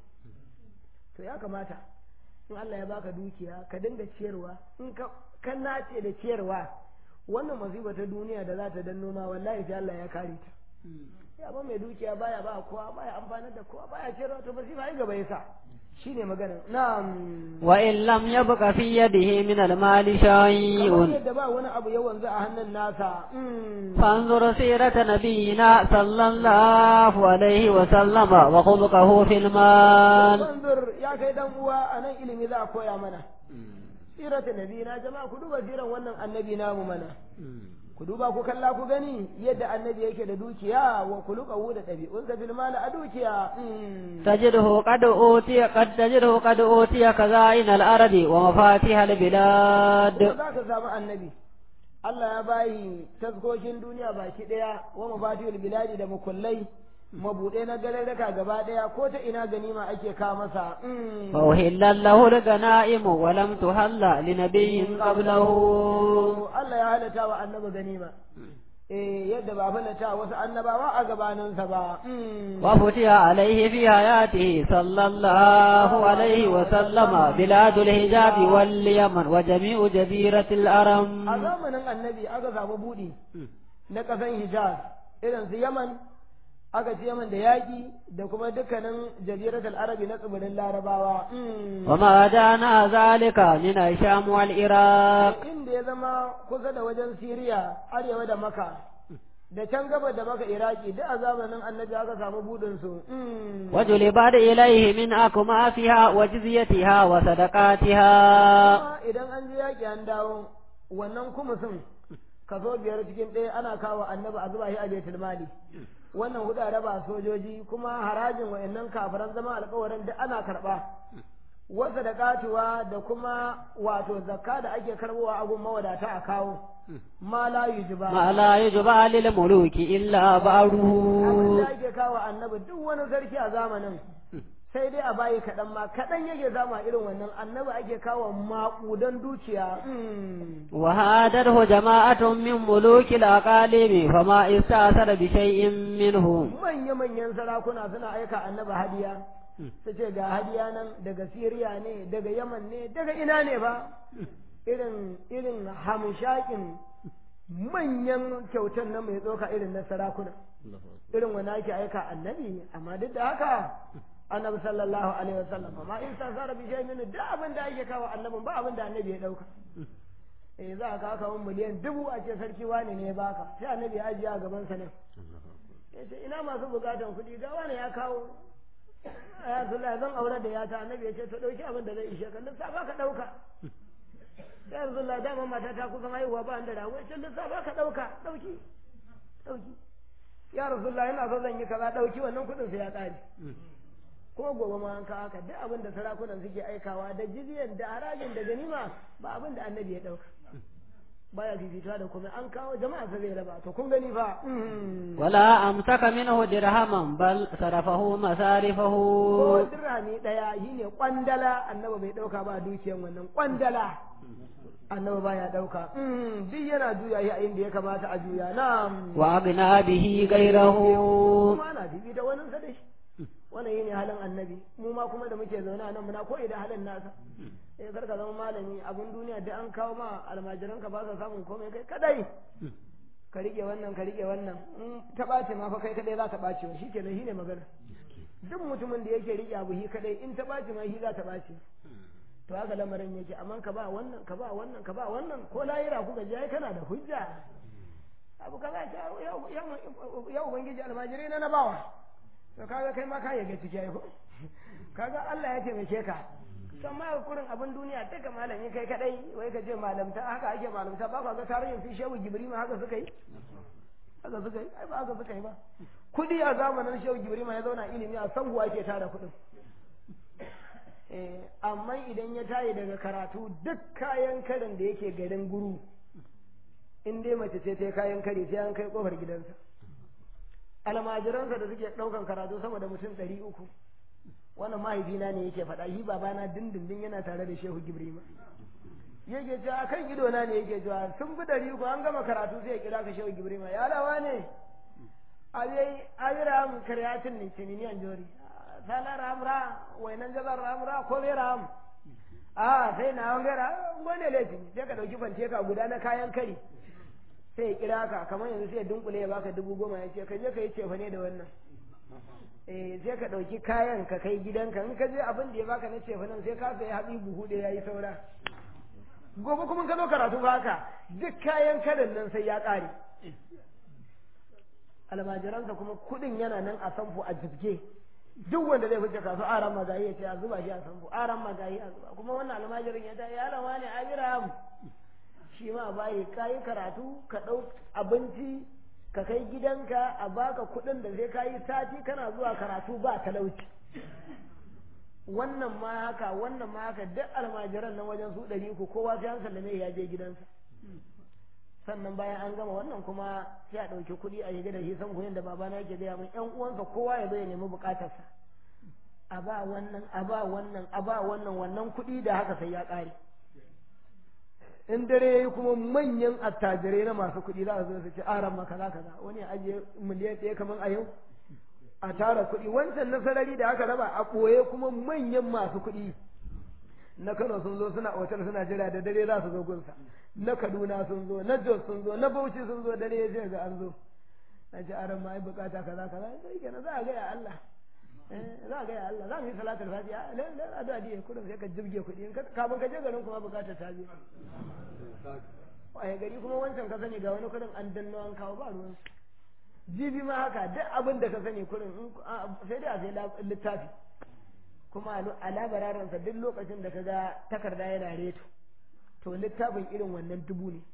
to ya kamata in Allah ya baka dukiya ka dinga ciyarwa in ka kan nace da ciyarwa wannan masifa ta duniya da za ta danno ma wallahi sai Allah ya kare ta ya ba mai dukiya baya ba kowa baya amfanar da kowa baya ciyarwa to masifa ai gaba yasa shine maganar na'am wa in lam yabqa fi yadihi min al-mali kamar shay'un yadda ba wani abu yawan za a hannun nasa فانظر سيرة نبينا صلى الله عليه وسلم وخلقه في المال wanzur ya kai dan uwa a nan ilimi za a koya mana sirata nabi na jama'a ku duba siran wannan annabi namu mana ku duba ku kalla ku gani yadda annabi yake da dukiya wa kulukahu da ɗabi'unsa fil mali a dukiya تجده قد أوتي قد تجده قد أوتي خزائن الأرض ومفاتيح البلاد za ka samu annabi Allah ya bayi taskokin duniya baki ɗaya wa mafatihul biladi da mukullai mabuɗe na gararraka gaba ɗaya ko ta ina ganima ake ka masa فأهل له الغنائم ولم تهل لنبي قبله Allah ya halatta wa annabi ganima eh yadda ba halatta wasu annabawa a gabaninsa ba وفتح عليه في حياته صلى الله عليه وسلم بلاد الحجاز واليمن وجميع جزيرة a الأرم zamanin annabi aka samu buɗi na ƙasan hijaz irin su yaman aka ci yaman da yaƙi da kuma dukkanin jaziratul arabi na tsibirin larabawa وما دانا ذلك من الشام والعراق inda ya zama kusa da wajen siriya arewa da maka da can gaba da maka iraki duk a zamanin annabi aka samu buɗin su وجلبت إليه من أكمافها وجزيتها وصدقاتها Kuma idan an je yaƙi an dawo wannan kuma sun kaso biyar cikin ɗaya ana kawo annabi a zuba shi a baitul mali wannan hudu a raba sojoji kuma harajin wa'annan kafiran zama alkawarin duk ana karɓa wasa da katuwa da kuma wato zakka da ake karbowa a gun mawadata a kawo ma la yujiba ما لا يجبى للملوك إلا abin بعضه da ake kawo annabi duk wani sarki a zamanin sai dai a bayi kaɗan ma kaɗan yake zama irin wannan annabi ake kawo maƙudan dukiya وهادته جماعة من ملوك الأقاليم فما استأثر بشيء منه manya-manyan sarakuna suna aika annabi hadiya su ce ga hadiya nan daga siriya ne daga yaman ne daga ina ne ba irin irin hamshakin manyan kyautan nan mai tsoka irin na sarakuna irin wani ake aika annabi amma duk da haka annabi sallallahu alaihi wasallam amma in sa sara bi shay min da abin da ake kawo annabin ba abin da annabi ya dauka eh za ka kawo miliyan dubu a ce sarki wani ne ya baka sai annabi ya ajiye a gaban sa nan ya ce ina masu bukatan kuɗi ga wani ya kawo ya zulla zan aure da yata annabi ya ce to ɗauki abin da zai ishe ka lissafa ka ɗauka ya zulla dama mata ta kusan haihuwa ba da rago ya ce lissafa ka ɗauka ɗauki ɗauki ya rasulullah yana so zan yi kaza ɗauki wannan kuɗin sai ya ƙare kuma gobe ma an kawo haka duk abin da sarakunan suke aikawa da jizyan da harajin da ganima ba abin da annabi ya ɗauka baya fifita da kuma an kawo jama'a sa zai raba to kun gani fa ولا أمسك منه درهما بل صرفه مصارفه ko dirhami daya shine kwandala annabi bai dauka ba dukiyan wannan kwandala annabi baya dauka duk yana juya shi a inda ya kamata a juya na'am وأغنى به غيره kuma ana fifita wannan sa da shi wannan yene halin annabi mu ma kuma da muke zaune a nan muna koyi da halin nasa eh karka zama malami abun duniya da an kawo ma almajiran ka ba sa samun komai kai kadai ka rike wannan ka rike wannan in ta ɓace ma fa kai kadai za ta ɓace wa shi kenan shine magana duk mutumin da yake rike abu shi kadai in ta ɓace ma shi za ta ɓace to haka lamarin yake amma ka ba wannan ka ba wannan ka ba wannan ko layira kuka je ai kana da hujja abu kaza ce yau yau yau ubangiji almajirai na na bawa to kaga kai ma ka yaga ciki ai ko kaga Allah ya taimake ka san ma kurin abin duniya duka malami kai kadai wai ka ce malamta haka ake malamta ba ka ga tarihin su shehu gibrima haka suka yi haka suka yi ai ba haka suka yi ba kudi a zamanin shehu gibrima ya zauna ilimi a sanguwa ake tara kudin eh amma idan ya tayi daga karatu duk kayan karin da yake garin guru in dai mace ce ta kayan kare sai an kai kofar gidansa almajiransa da suke ɗaukan karatu sama da mutum ɗari uku wannan mahaifina ne yake faɗa shi babana dindindin yana tare da shehu gibrima yake cewa kan idona ne yake cewa sun fi ɗari uku an gama karatu sai ya kira ka shehu gibrima ya lawa ne abiram karyatin ne cininiyan jori sala ramra wainan jazar ramra ko bai ram a sai na wani gara wani laifin sai ka ɗauki fante ka guda na kayan kari sai ya kira ka kamar yanzu sai ya dunkule ya baka dubu goma ya ce ka je ka yi cefa ne da wannan eh sai ka ɗauki kayan ka kai gidanka in ka je abin da ya baka na cefa nan sai ka sai haɗi buhu da ya yi saura gobe kuma ka zo karatu ba haka duk kayan kadan nan sai ya ƙare almajiransa kuma kuɗin yana nan a sanfu a jibge duk wanda zai fice kasu aran magayi ya ce a zuba shi a sanfu aran magayi a zuba kuma wannan almajirin ya ta ya lawa ne abiram shi ma bayi kayi karatu ka ɗau abinci ka kai gidanka a baka kuɗin da zai kayi sati kana zuwa karatu ba talauci wannan ma haka wannan ma haka duk almajiran nan wajen su ɗari uku kowa sai an sallame ya je gidansa sannan bayan an gama wannan kuma sai a ɗauki kuɗi a shiga da shi san kuɗin da babana yake gaya min ƴan uwansa kowa ya zo ya nemi buƙatarsa a ba wannan a ba wannan a ba wannan wannan kuɗi da haka sai ya ƙare in dare yayi kuma manyan attajirai na masu kuɗi za su zo su ce aran ma kaza kaza wani ya ajiye miliyan ɗaya kamar a yau a tara kuɗi wancan na sarari da aka raba a ɓoye kuma manyan masu kuɗi na Kano sun zo suna otal suna jira da dare za su zo gunsa na Kaduna sun zo na Jos sun zo na Bauchi sun zo dare ya ce ga an zo na ce aran ma ai bukata kaza kaza sai kenan za a ga ya Allah za a ga ya Allah za mu yi salatul fatiha lalle addu'a diye kudin sai ka jibge kuɗi kafin ka je garin kuma bukata ta biyu a gari kuma wancan ka sani ga wani kudin an danno an kawo ba ruwan jibi ma haka duk abin da ka sani kudin sai dai a sai littafi kuma a labararinsa duk lokacin da ka ga takarda yana reto to littafin irin wannan dubu ne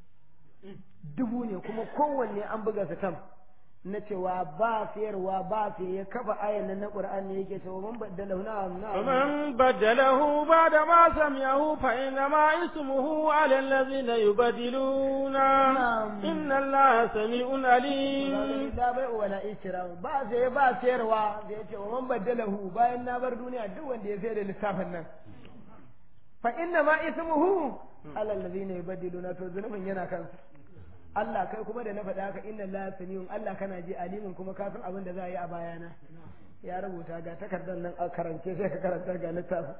dubu ne kuma kowanne an buga su tam na cewa ba sayarwa ba sai ya kafa ayan nan na Qur'ani yake cewa man baddalahu na na man baddalahu ba'da ma sami'ahu fa inna ma ismuhu 'ala allazina yubaddiluna inna Allaha sami'un alim da bai wala ikram ba sai ba sayarwa da yace wa man baddalahu bayan na bar duniya duk wanda ya sayar da lissafin nan fa inna ma ismuhu 'ala allazina yubaddiluna to zunubin yana kansa Allah kai kuma da na faɗa haka inna la samiyun Allah kana ji alimin kuma ka san abin da za a yi a bayana ya rubuta ga takardar nan a karance sai ka karanta ga littafin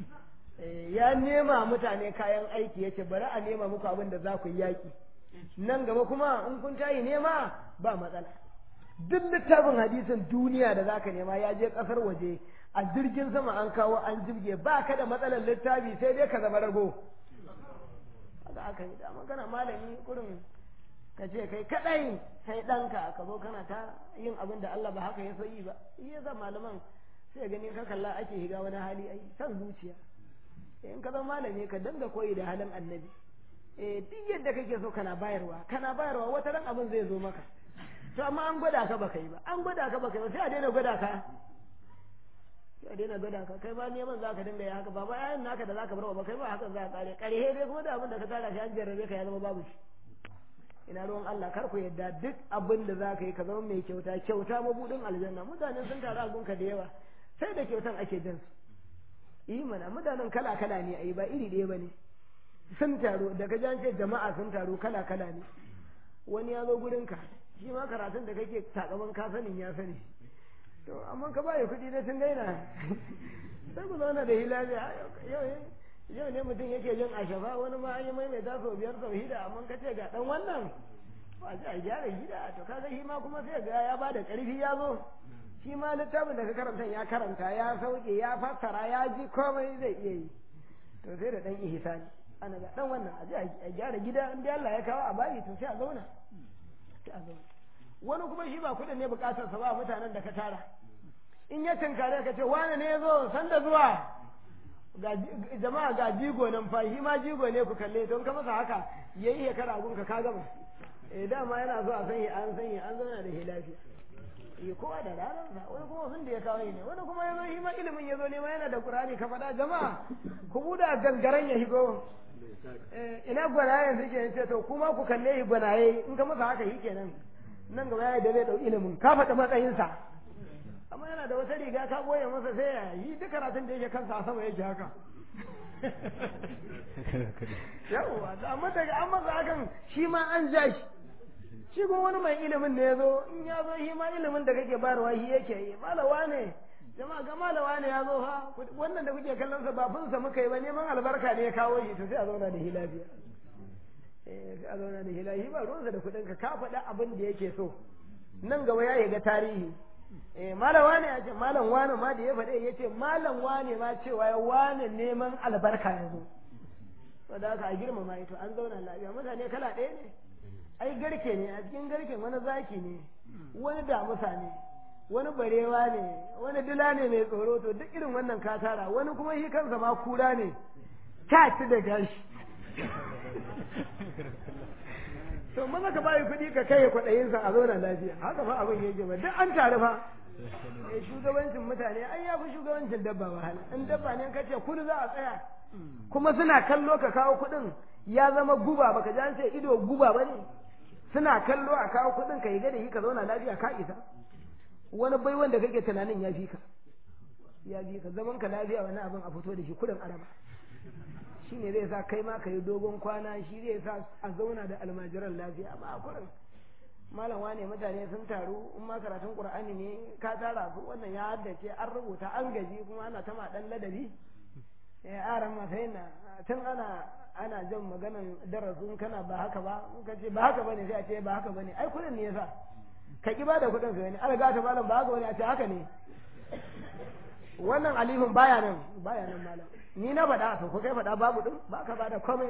ya nema mutane kayan aiki yace bari a nema muku abin da za ku yi yaki nan gaba kuma in kun tayi nema ba matsala duk littafin hadisin duniya da zaka nema ya je kasar waje a jirgin sama an kawo an jirge ba ka da matsalar littafi sai dai ka zama rago haka aka yi da magana malami kurin ka ce kai kadai sai ɗanka ka zo kana ta yin abin da Allah ba haka ya so yi ba shi yasa malaman sai gani ka kalla ake higa wani hali ai san zuciya in ka zama malami ka danga koyi da halin annabi eh duk yadda kake so kana bayarwa kana bayarwa wata ran abin zai zo maka to amma an gwada ka baka yi ba an gwada ka baka yi ba sai a daina gwada ka sai a daina gwada ka kai ba neman zaka dinga yi haka ba ba yayin naka da zaka bar ba kai ba haka za ka kare kare dai kuma da abin da ka tara shi an jarrabe ka ya zama babu shi ina ruwan Allah kar ku yadda duk abin da za ka yi ka zama mai kyauta kyauta mabudin aljanna mutane sun taru a gunka da yawa sai da kyautan ake jin su yi mana mutanen kala kala ne ayi ba iri ɗaya ba ne sun taru daga jan ce jama'a sun taru kala kala ne wani ya zo gurin ka shi ma karatun da kake takaman ka sanin ya sani to amma ka baya kuɗi na tun gaina sai ku zauna da hilabi yau yau ne mutum yake jin ashafa wani ma an yi maimaita sau biyar sau hida amma ka ce ga dan wannan ba a gyara gida to kaga shi ma kuma sai ga ya ba da ƙarfi ya zo shi ma littafin da ka karanta ya karanta ya sauke ya fassara ya ji komai zai iya yi to sai da dan ihsani ana ga dan wannan a ji a gyara gida in dai Allah ya kawo a bayi to sai a zauna sai a zauna wani kuma shi ba kudin ne bukatar sa ba mutanen da ka tara in ya tinkare ka ce wane ne ya zo sanda zuwa jama'a ga jigo nan fa shi ma jigo ne ku kalle don ka masa haka yayi shekara gun ka ka gama eh dama yana so a sanya an sanya an zauna da lafiya eh kowa da ranar sa wani kuma sun da ya kawo ne wani kuma yazo shi ma ilimin yazo ne ma yana da qur'ani ka faɗa jama'a ku buda gangaren ya higo eh ina gwanaye suke yace to kuma ku kalle shi gwanaye in ka masa haka shi kenan nan gaba ya da zai ɗau ilimin ka faɗi matsayinsa amma yana da wata riga ka boye masa sai ya yi duk karatun da yake kansa a sama yake haka yawwa da amma daga an masa hakan shi ma an ja shi shi kuma wani mai ilimin ne ya zo in ya zo shi ma ilimin da kake bayarwa shi yake yi malawa ne jama'a ga malawa ne ya zo fa wannan da kuke kallon sa ba funsa muka yi ba neman albarka ne ya kawo shi to sai a zauna da shi lafiya eh sai a zauna da shi lafiya ba ruwansa da kuɗin ka ka faɗa abin da yake so nan gaba ya ga tarihi eh malam wane ya ce malam wane ma da ya faɗe ya ce malam wane ma cewa ya wane neman albarka ya zo saboda haka a girmama ito an zauna lafiya mutane kala ɗaya ne ai garke ne a cikin garken wani zaki ne wani damusa ne wani barewa ne wani dila ne mai tsoro to duk irin wannan ka tara wani kuma shi kansa ma kura ne ta ci da gashi to maza ka bayi kuɗi ka kai kwaɗayinsa a zauna lafiya haka fa abin yake ba duk an taru fa eh shugabancin mutane ai ya fi shugabancin dabba wahala in dabba ne ka ce kudu za a tsaya kuma suna kallo ka kawo kuɗin ya zama guba baka ji an ce ido guba ba ne suna kallo a kawo kuɗin ka yi gada yi ka zauna lafiya ka isa wani bai wanda kake tunanin ya fi ka ya fi ka zaman ka lafiya wani abin a fito da shi kudin araba shi ne zai sa kai ma ka yi dogon kwana shi zai sa a zauna da almajiran lafiya amma a kurin malam wane mutane sun taru in ma karatun qur'ani ne ka tara su wannan ya haddace an rubuta an gaji kuma ana ta ma dan ladabi eh aran ma sai na tun ana ana jan maganan darasin kana ba haka ba in ka ce ba haka bane sai a ce ba haka bane ai kudin ne yasa ka ki bada kudin ka ne an ta malam ba haka bane a ce haka ne wannan alifin baya nan baya nan malam ni na faɗa to ko kai faɗa babu din ba ka bada komai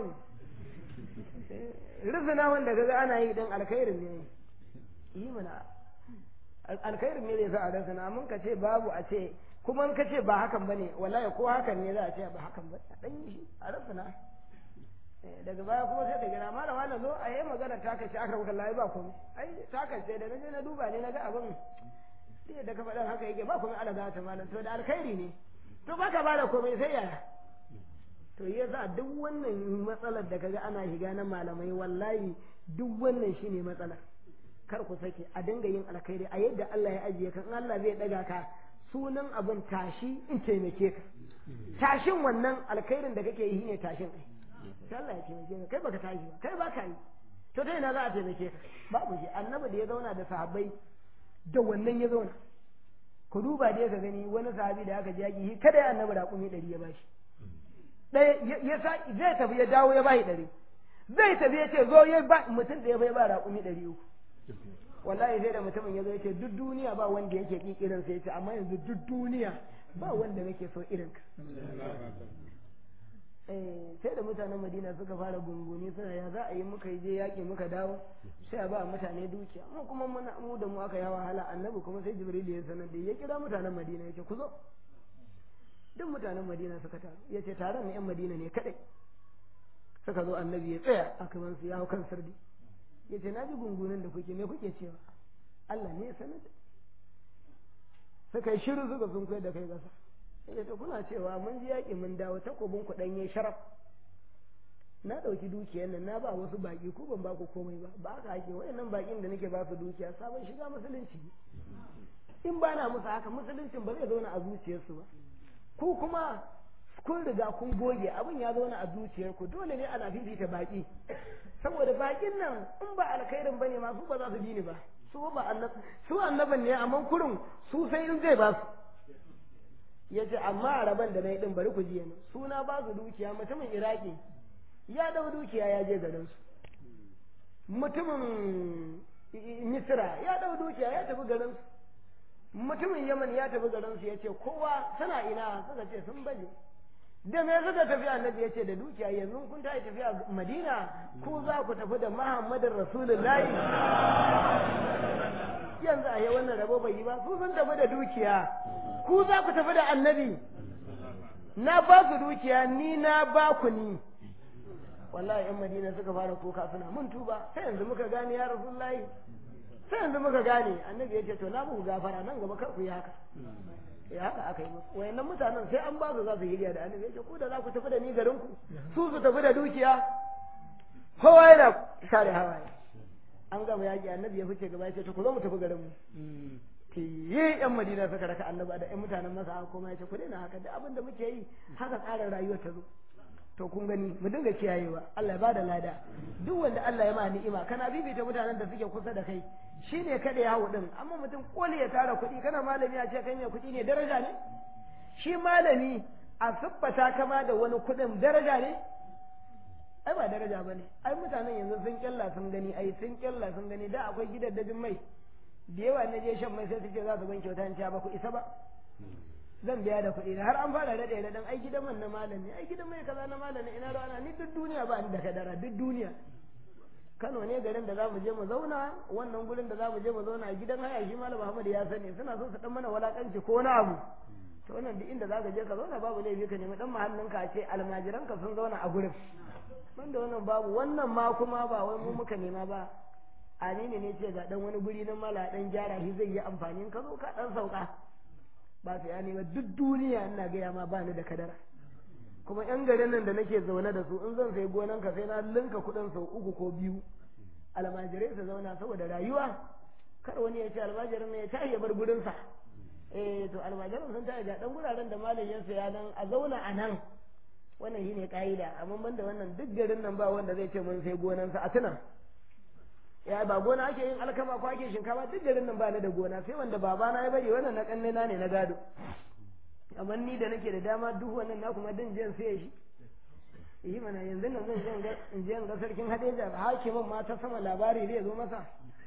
ne rizina wanda kaga ana yi din alkhairin ne yi mana alkhairin ne zai sa a rizina mun ka ce babu a ce kuma in ka ce ba hakan bane wallahi ko hakan ne za a ce ba hakan ba a dan yi shi a rizina daga baya kuma sai ta gina malama na zo a yi magana ta kace aka rubuta layi ba komai ai ta kace da naje na duba ne naga abin sai da ka faɗa haka yake ba komai ala za ta malam to da alkhairi ne to baka ba da komai sai yaya to yasa duk wannan matsalar da kaga ana shiga na malamai wallahi duk wannan shine matsalar kar ku sake a dinga yin alkhairi a yadda Allah ya ajiye ka in Allah zai daga ka sunan abin tashi in taimake ka tashin wannan alkhairin da kake yi ne tashin ai sai Allah ya taimake ka kai baka tashi ba kai baka yi to ta ina za a taimake ka babu shi annabi da ya zauna da sahabbai da wannan ya zauna ku duba da ka gani wani sahabi da aka jaki kada ya annabi raƙumi ɗari ya bashi ɗaya ya sa zai tafi ya dawo ya bashi ɗari zai tafi ya ce zo ya ba mutum da ya bai ba raƙumi ɗari uku wallahi sai da mutumin ya zo ya ce duk duniya ba wanda yake ƙi irin sai ya ce amma yanzu duk duniya ba wanda nake so irin ka sai da mutanen madina suka fara gunguni suna ya za a yi muka je yaƙi muka dawo sai a ba mutane dukiya mu kuma muna mu da mu aka yawa wahala annabi kuma sai jibril ya sanar da ya kira mutanen madina ya ce ku zo duk mutanen madina suka taru ya ce taron na yan madina ne kadai suka zo annabi ya tsaya a kaman su ya hau kan sirdi ya ce na ji gungunin da kuke me kuke cewa Allah ne ya sanar da suka yi shiru suka sun kai da kai gasa ya ta kuna cewa mun ji yaƙi mun dawo takobin ku ɗanye sharaf na ɗauki dukiyar nan na ba wasu baƙi ko ban ba ku komai ba ba haka ake wayannan baƙin da nake ba su dukiya sabon shiga musulunci in ba na musu haka musuluncin ba zai zauna a zuciyarsu ba ku kuma kun riga kun goge abin ya zauna a zuciyarku dole ne ana fifita baƙi saboda baƙin nan in ba alkhairin bane ma su ba za su bi ni ba su ba annab su annaban ne amma kurin su sai in zai ba su ya ce amma a rabon da na yi ɗin bari ku ji yana suna ba su dukiya mutumin iraki ya ɗau dukiya ya je garinsu mutumin misira ya ɗau dukiya ya tafi garinsu mutumin yaman ya tafi garinsu ya ce kowa suna ina suka ce sun baje da me suka tafi annabi ya ce da dukiya yanzu kun ta tafiya madina ku za ku tafi da muhammadin rasulullahi yanzu a yi wannan rabo bai yi ba su sun tafi da dukiya ku za ku tafi da annabi na ba su dukiya ni na ba ku ni wallahi yan madina suka fara kuka suna mun tuba sai yanzu muka gane ya rasulullahi sai yanzu muka gane annabi ya ce to na muku gafara nan gaba kar ku yi haka ya haka aka yi musu wayannan mutanen sai an ba su za su hiriya da annabi ya ce ku da za ku tafi da ni garin ku su su tafi da dukiya kowa yana share hawaye an gama yaƙi annabi ya fice gaba ya ce to ku zo mu tafi garin mu tiye yan madina suka raka annabi da yan mutanen masa kuma ya ce ku daina haka da abin da muke yi haka tsarin rayuwar ta zo to kun gani mu dinga kiyayewa Allah ya bada lada duk wanda Allah ya ma ni'ima kana bibita mutanen da suke kusa da kai shine kada ya hawo din amma mutum koli ya tara kuɗi kana malami a ce kai mai kuɗi ne daraja ne shi malami a siffata kama da wani kuɗin daraja ne ai ba daraja bane ai mutanen yanzu sun kyalla sun gani ai sun kyalla sun gani da akwai gidaddajin mai da yawa na je shan mai sai su ce za su ban kyauta in ba ku isa ba zan biya da kuɗi har an fara daɗe da ɗan ai gidan man na malami ai gidan mai kaza na malami ina rana ni duk duniya ba ni da kadara duk duniya Kano ne garin da za mu je mu zauna wannan gurin da za mu je mu zauna a gidan haya shi malam Muhammad ya sani suna so su dan mana walakanci ko wani abu to wannan duk inda za ka je ka zauna babu laifi ka nemi dan mahallinka a ce almajiranka sun zauna a gurin banda wannan babu wannan ma kuma ba wai mu muka nema ba amini ne ce ga dan wani guri na mala dan gyara shi zai yi amfani ka zo ka dan sauka ba su ya nema duk duniya ina gaya ma ba ni da kadara kuma yan garin nan da nake zaune da su in zan sai gonan ka sai na linka kuɗin sau uku ko biyu almajirai su zauna saboda rayuwa kar wani ya ce almajirin ne ya tashi ya bar gurinsa eh to almajirin sun tashi ga dan guraren da malam ya saya nan a zauna a nan wannan shine ka'ida amma banda wannan duk garin nan ba wanda zai ce mun sai gonansa a tuna ya ba gona ake yin alkama ko ake shinkafa duk garin nan ba ni da gona sai wanda babana ya bari wannan na kanne na ne na gado amma ni da nake da dama duk wannan na kuma din jiyan sai shi yi mana yanzu nan zan jiyan ga in jiyan ga sarkin hadeja hakimin ma ta sama labari zai zo masa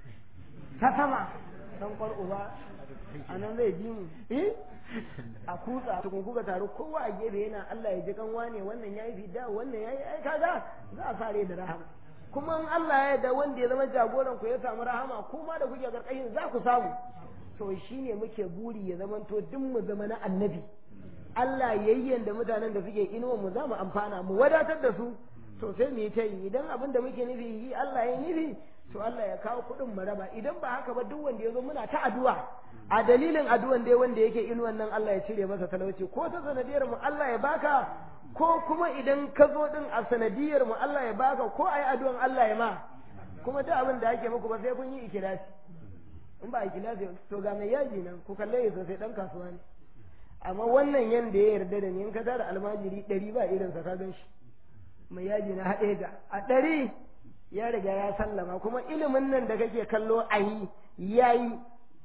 ta sama dan kwar uba anan zai ji mu eh a kutsa tukun kuka taru kowa a gefe yana Allah ya ji kan wane wannan yayi fida wannan yayi ai kaga za a sare da rahama kuma in Allah ya yarda wanda ya zama jagoran ku ya samu rahama kuma da kuke karkashin za ku samu to shine muke buri ya zama to duk mu zama na annabi Allah yayyen da mutanen da suke inuwa mu za mu amfana mu wadatar da su to sai mu yi ta yi idan abin da muke nufi yi Allah ya nufi to Allah ya kawo kuɗin mu raba idan ba haka ba duk wanda ya zo muna ta addu'a a dalilin addu'an dai wanda yake inuwan nan Allah ya cire masa talauci ko ta sanadiyar mu Allah ya baka ko kuma idan ka zo din a sanadiyar mu Allah ya baka ko ayi addu'an Allah ya ma kuma duk abin da ake muku ba sai kun yi ikilasi in ba ikilasi to ga mai yaji nan ku kalle ya sosai dan kasuwa ne amma wannan yanda ya yarda da ni in ka tara almajiri ɗari ba irin sa ka gan shi mai yaji na haɗe ga a ɗari ya riga ya sallama kuma ilimin nan da kake kallo a yi ya yi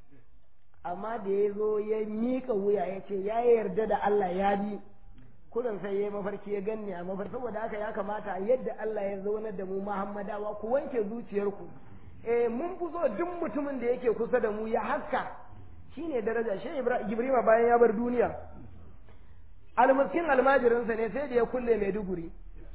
amma da ya zo ya miƙa wuya ya ce ya yarda da Allah ya bi kudan sai ya yi mafarki ya ganni a mafarki saboda haka ya kamata yadda Allah ya zaunar da mu Muhammadawa ku wanke zuciyarku eh mun fi so duk mutumin da yake kusa da mu ya haska shine daraja shi Ibrahim bayan ya bar duniya almuskin almajirinsa ne sai da ya kulle Maiduguri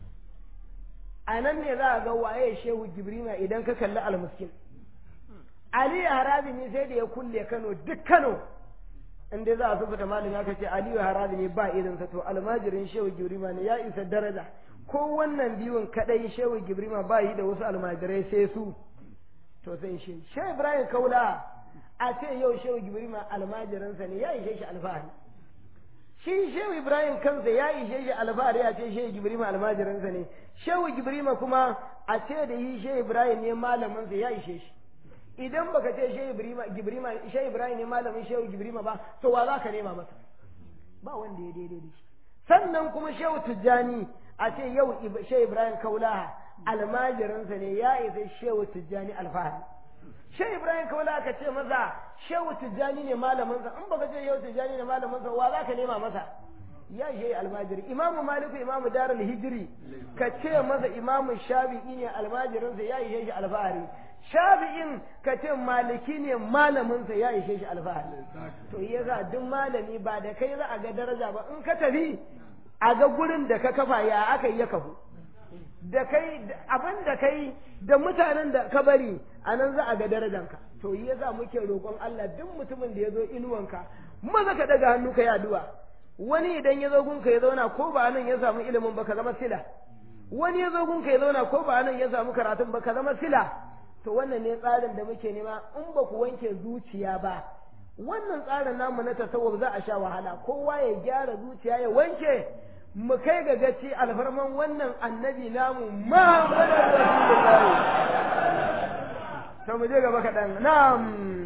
a nan ne za a ga waye shehu Jibrima idan ka kalli almuskin Ali Harazimi sai da ya kulle Kano duk Kano in dai za a sufuta malin aka ce Aliyu Harazimi ba irinsa to almajirin shehu Jibrima ne ya isa daraja ko wannan biyun kadai shehu Jibrima ba yi da wasu almajirai sai su to sai shi shehu Ibrahim Kaula a ce yau shehu Jibrima almajirinsa ne ya ishe shi alfahari shi shehu Ibrahim kansa ya ishe shi alfahari a ce shehu Jibrima almajirinsa ne shehu Jibrima kuma a ce da yi shehu Ibrahim ne malaminsa ya ishe shi idan baka ce shehu ibrahim gibrima shehu ibrahim ne malamin shehu gibrima ba to wa za ka nema masa ba wanda ya daidai da shi sannan kuma shehu tijjani a ce yau shehu ibrahim kaulaha almajirinsa ne ya isa shehu tijjani alfahari shehu ibrahim kaulaha ka ce maza shehu tijjani ne malaminsa in baka ce shehu tijjani ne malaminsa wa za ka nema masa ya shehu almajiri imamu maliku imamu darul hijiri ka ce masa imamu shafi'i ne almajirinsa ya ishe shi alfahari shafi'in ka ce maliki ne malaminsa ya ishe shi alfahari to yasa duk malami ba da kai za a ga daraja ba in ka tafi a ga gurin da ka kafa ya aka yi ya kafu da kai abin da kai da mutanen da ka bari a nan za a ga darajanka to yasa muke roƙon Allah duk mutumin da ya zo inuwanka maza ka daga hannu ka yi addu'a wani idan ya zo gunka ya zauna ko ba nan ya samu ilimin ba ka zama sila wani ya zo gunka ya zauna ko ba nan ya samu karatun ba ka zama sila to wannan ne tsarin da muke nema in ba ku wanke zuciya ba wannan tsarin namu na tasawuf za a sha wahala kowa ya gyara zuciya ya wanke mu kai ga gaci alfarman wannan annabi namu Muhammadu Rasulullahi mu je gaba kaɗan na'am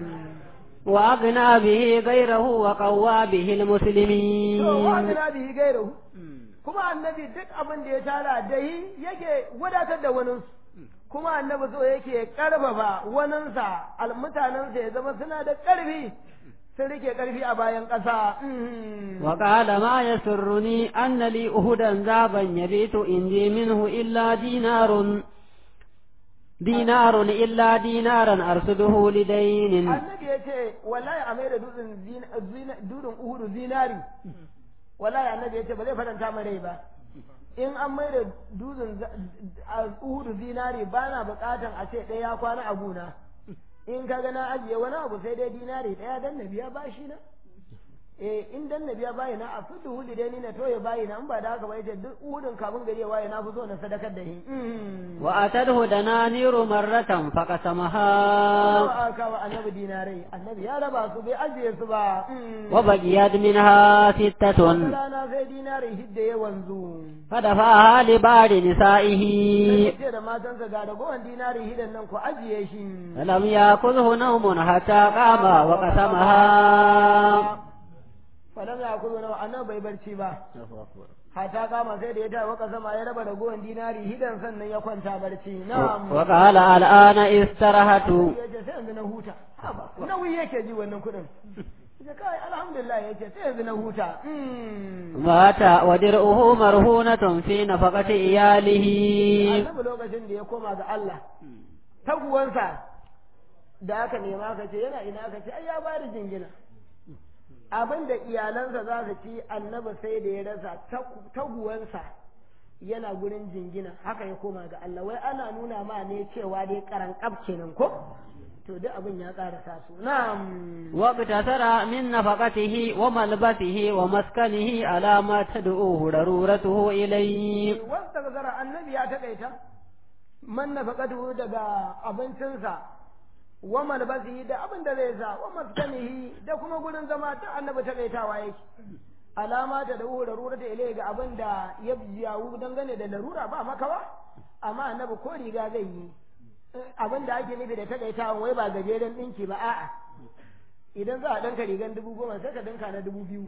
وأغنى به غيره وقوى به to المسلمين wa'adina bihi gairahu kuma annabi duk abin da ya tara da yi yake wadatar da waninsu kuma annabi so yake karfafa waninsa al mutanensa ya zama suna da ƙarfi sun rike ƙarfi a bayan ƙasa Mhm. وقال ما يسرني أن لي أهدا ذابا يبيت عندي منه إلا دينار دينار إلا دينارا أرصده لدين annabi ya ce wallahi a mai da dutsen zina- zina- dutsen uhudu zinari wallahi annabi ya ce ba zai faranta mai rai ba in an mai da dutsen za- a uhudu zinari ba na bukatan a ce ɗaya ya kwana a gona in ka ga na ajiye wani abu sai dai dinari ɗaya dan na biya bashi na eh in dan na biya bayi na a fudu huli dai ni na toye bayi na in ba da haka ba yace duk uhudun kafin gari ya waye na fi so na sadakar da shi Mhm. وأتته دنانير مرة فقسمها Nawa aka wa annabi dinarai annabi ya raba su bai ajiye su ba Mhm. وبقيت منها ستة wata rana sai dinari hidda ya wanzu فدفعها لبعض نسائه sai ce da matansa ga ragowar dinari hidan nan ku ajiye shi فلم يأخذه نوم حتى قام وقسمها falam ya kuzo na annabi bai barci ba hata kama sai da ya ta waka sama ya raba ragowar dinari hidan sannan ya kwanta barci na'am وقال الآن استرهت ya ce sai yanzu na huta haba nauyi yake ji wannan kuɗin ya kai alhamdulillah ya ce sai yanzu na huta Mm. مات ودرعه مرهونة في نفقة إياله annabi lokacin da ya koma ga Allah taguwansa da aka nema ka ce yana ina ka ce ai ya bada jingina abin da iyalansa za su ci annabi sai da ya rasa tagu- taguwansa yana gurin jingina haka ya koma ga Allah wai ana nuna ma ne cewa dai karan kaf kenan ko to duk abin ya karasa su na'am واقتصر من نفقته وملبسه ومسكنه على ما تدعوه ضرورته إليه wasta gazara annabi ya taƙaita man nafaqatuhu daga abincinsa wa malbasihi da abin da zai sa wa maskanihi da kuma gurin zama ta annabi taƙaitawa yake alama ta da larura ta ilai ga abin da ya jawo dangane da larura ba makawa amma annabi ko riga zai yi abin da ake nufi da taƙaitawan wai ba gajeren ɗinki ba a'a idan za a ɗanka rigan dubu goma sai ka ɗinka na dubu biyu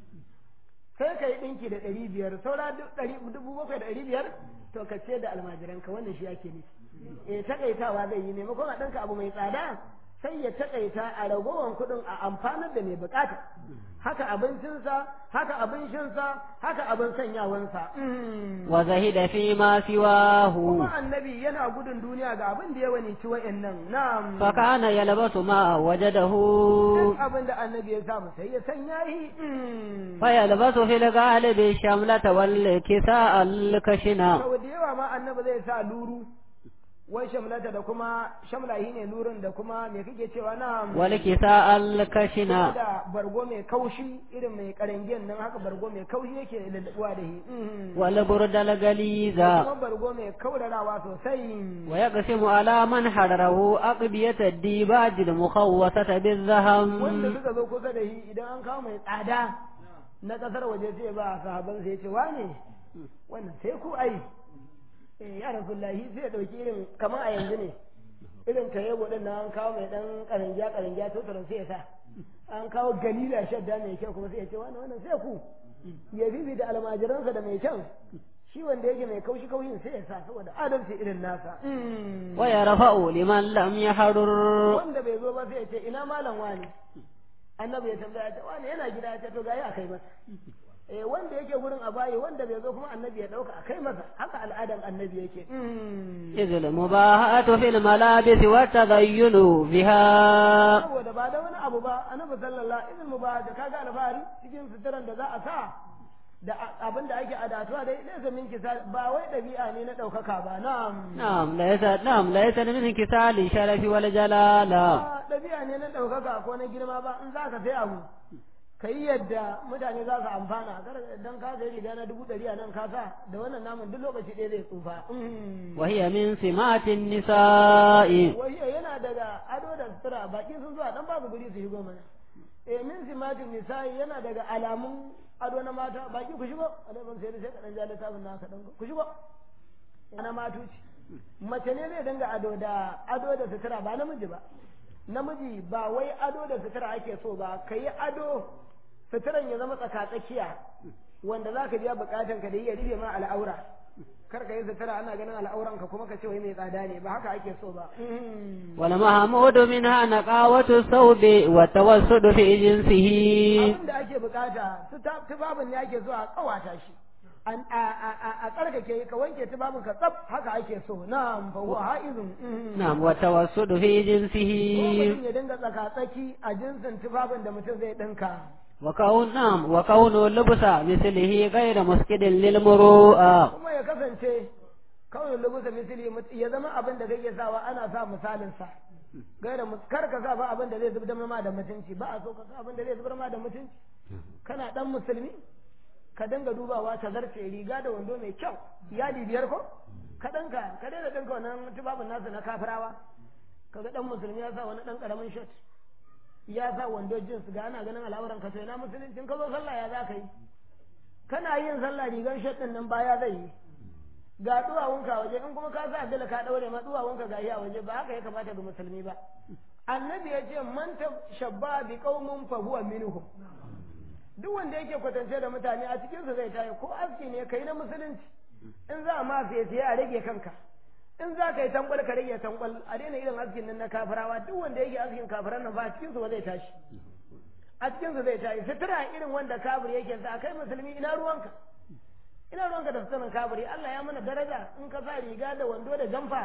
sai ka yi ɗinki da ɗari biyar saura du- ɗari- dubu bakwai da ɗari biyar to ka ce da almajiranka wannan shi ake nufi eh takaitawa zai yi maimakon a ɗanka abu mai tsada sai ya takaita a ragowar kuɗin a amfanar da mai bukata haka abincinsa haka abin shinsa haka abin sanyawansa Mm. وزهد فيما سواه kuma annabi yana gudun duniya ga abin da ya wani ci wa'annan na'am فكان يلبس ما وجده duk abin da annabi ya samu sai ya sanya yi Mm. فيلبس في الغالب الشملة والكساء الكشنا sau da yawa ma annabi zai sa luru wai shamlata da kuma shamlahi ne lurin da kuma me kake cewa na والكساء الكشنا da bargo mai kaushi irin mai karangen nan haka bargo mai kaushi yake lullubuwa da shi Mhm. والبرد Da الغليظ kuma bargo mai kaurarawa sosai ويقسم على من حرره أقبية الديباج المخوصة wanda بالذهم suka zo kusa da shi idan an kawo mai tsada na kasar waje sai ba sahaban sai ya ce wane wannan sai ku ai eh ya rasulullahi sai ya dauki irin kamar a yanzu ne irin ka yabo din nan an kawo mai dan karangiya karangiya to sai ya sa an kawo galila shadda mai kyau kuma sai ya ce wannan wannan sai ku ya bibi da almajiransa da mai kyan shi wanda yake mai kaushi kaushin sai ya sa saboda adalci irin nasa ويرفع لمن لم يحرر wanda bai zo ba sai ya ce ina malam wani annabi ya tambaya ta wani yana gida ya ce to gayi a kai masa eh wanda yake gurin a bayi wanda bai zo kuma annabi ya dauka a kai masa haka al'adan annabi yake إذ المباهاة في الملابس والتزين بها saboda ba da wani abu ba annabi sallallahu alaihi wasallam ba da kaga alfahari cikin suturan da za a sa da abin da ake adatuwa dai laysa min kisa ba wai dabi'a ne na daukaka ba na'am نعم ليس نعم ليس من انكسال الشرف والجلالة ba dabi'a ne na daukaka ko na girma ba in zaka sai abu ka yi yadda mutane za su amfana kar dan ka sai riga na dubu ɗari a nan ka sa da wannan namun duk lokaci ɗaya zai tsufa وهي من سمات النساء wai yana daga ado da sutura baki sun zuwa dan babu guri su shigo mana eh min simatin nisa'i yana daga alamun ado na mata baki ku shigo alaikum sai sai ka dan ja littafin na ka dan ku shigo ana matuci mace ne zai dinga ado da ado da sutura ba namiji ba namiji ba wai ado da sutura ake so ba ka yi ado suturan ya zama tsakatsakiya wanda za ka biya bukatan ka da iya rufe ma al'aura kar ka yi sutura ana ganin al'auran ka kuma ka ce wai mai tsada ne ba haka ake so ba wal mahmudu minha naqawatu thawbi wa tawassud fi jinsihi abin da ake bukata tubabin ne ake so a kawata shi a tsarkake ka wanke tubabin ka tsaf haka ake so na'am fa huwa haizun na'am wa tawassud fi jinsihi mutum ya dinga tsaka tsaki a jinsin tubabin da mutum zai dinka وكون نعم وكون لبس مثله غير مسكد للمروءة kuma ya kasance kawai lubusa misali ya zama abin da kake sawa ana sa misalin sa gaira kar ka sa ba abin da zai zubar ma da mutunci ba a so ka sa abin da zai zubar ma da mutunci kana dan musulmi ka dinga dubawa ta zarce riga da wando mai kyau yadi biyar ko ka danka ka daina danka wannan tubabin nasu na kafirawa kaga dan musulmi ya sa wani dan karamin shirt ya sa wando jins ga ana ganin al'auran ka to ina musulunci ka zo sallah ya za ka yi kana yin sallah rigar shirt din nan baya zai yi ga duwawunka waje in kuma ka sa dala ka daure ma duwawunka ga iya waje ba haka ya kamata ga musulmi ba annabi ya ce man shabba bi qaumin fa huwa minhum duk wanda yake kwatance da mutane a cikin su zai tayi ko aski ne kai na musulunci in za a ma sai sai a rage kanka in za ka yi tankwal ka rage tankwal a daina irin askin nan na kafirawa duk wanda yake askin kafiran nan ba a cikin su ba zai tashi a cikin su zai tashi sutura irin wanda kafir yake sa kai musulmi ina ruwanka ina ruwanka da suturan kafiri Allah ya mana daraja in ka sa riga da wando da jamfa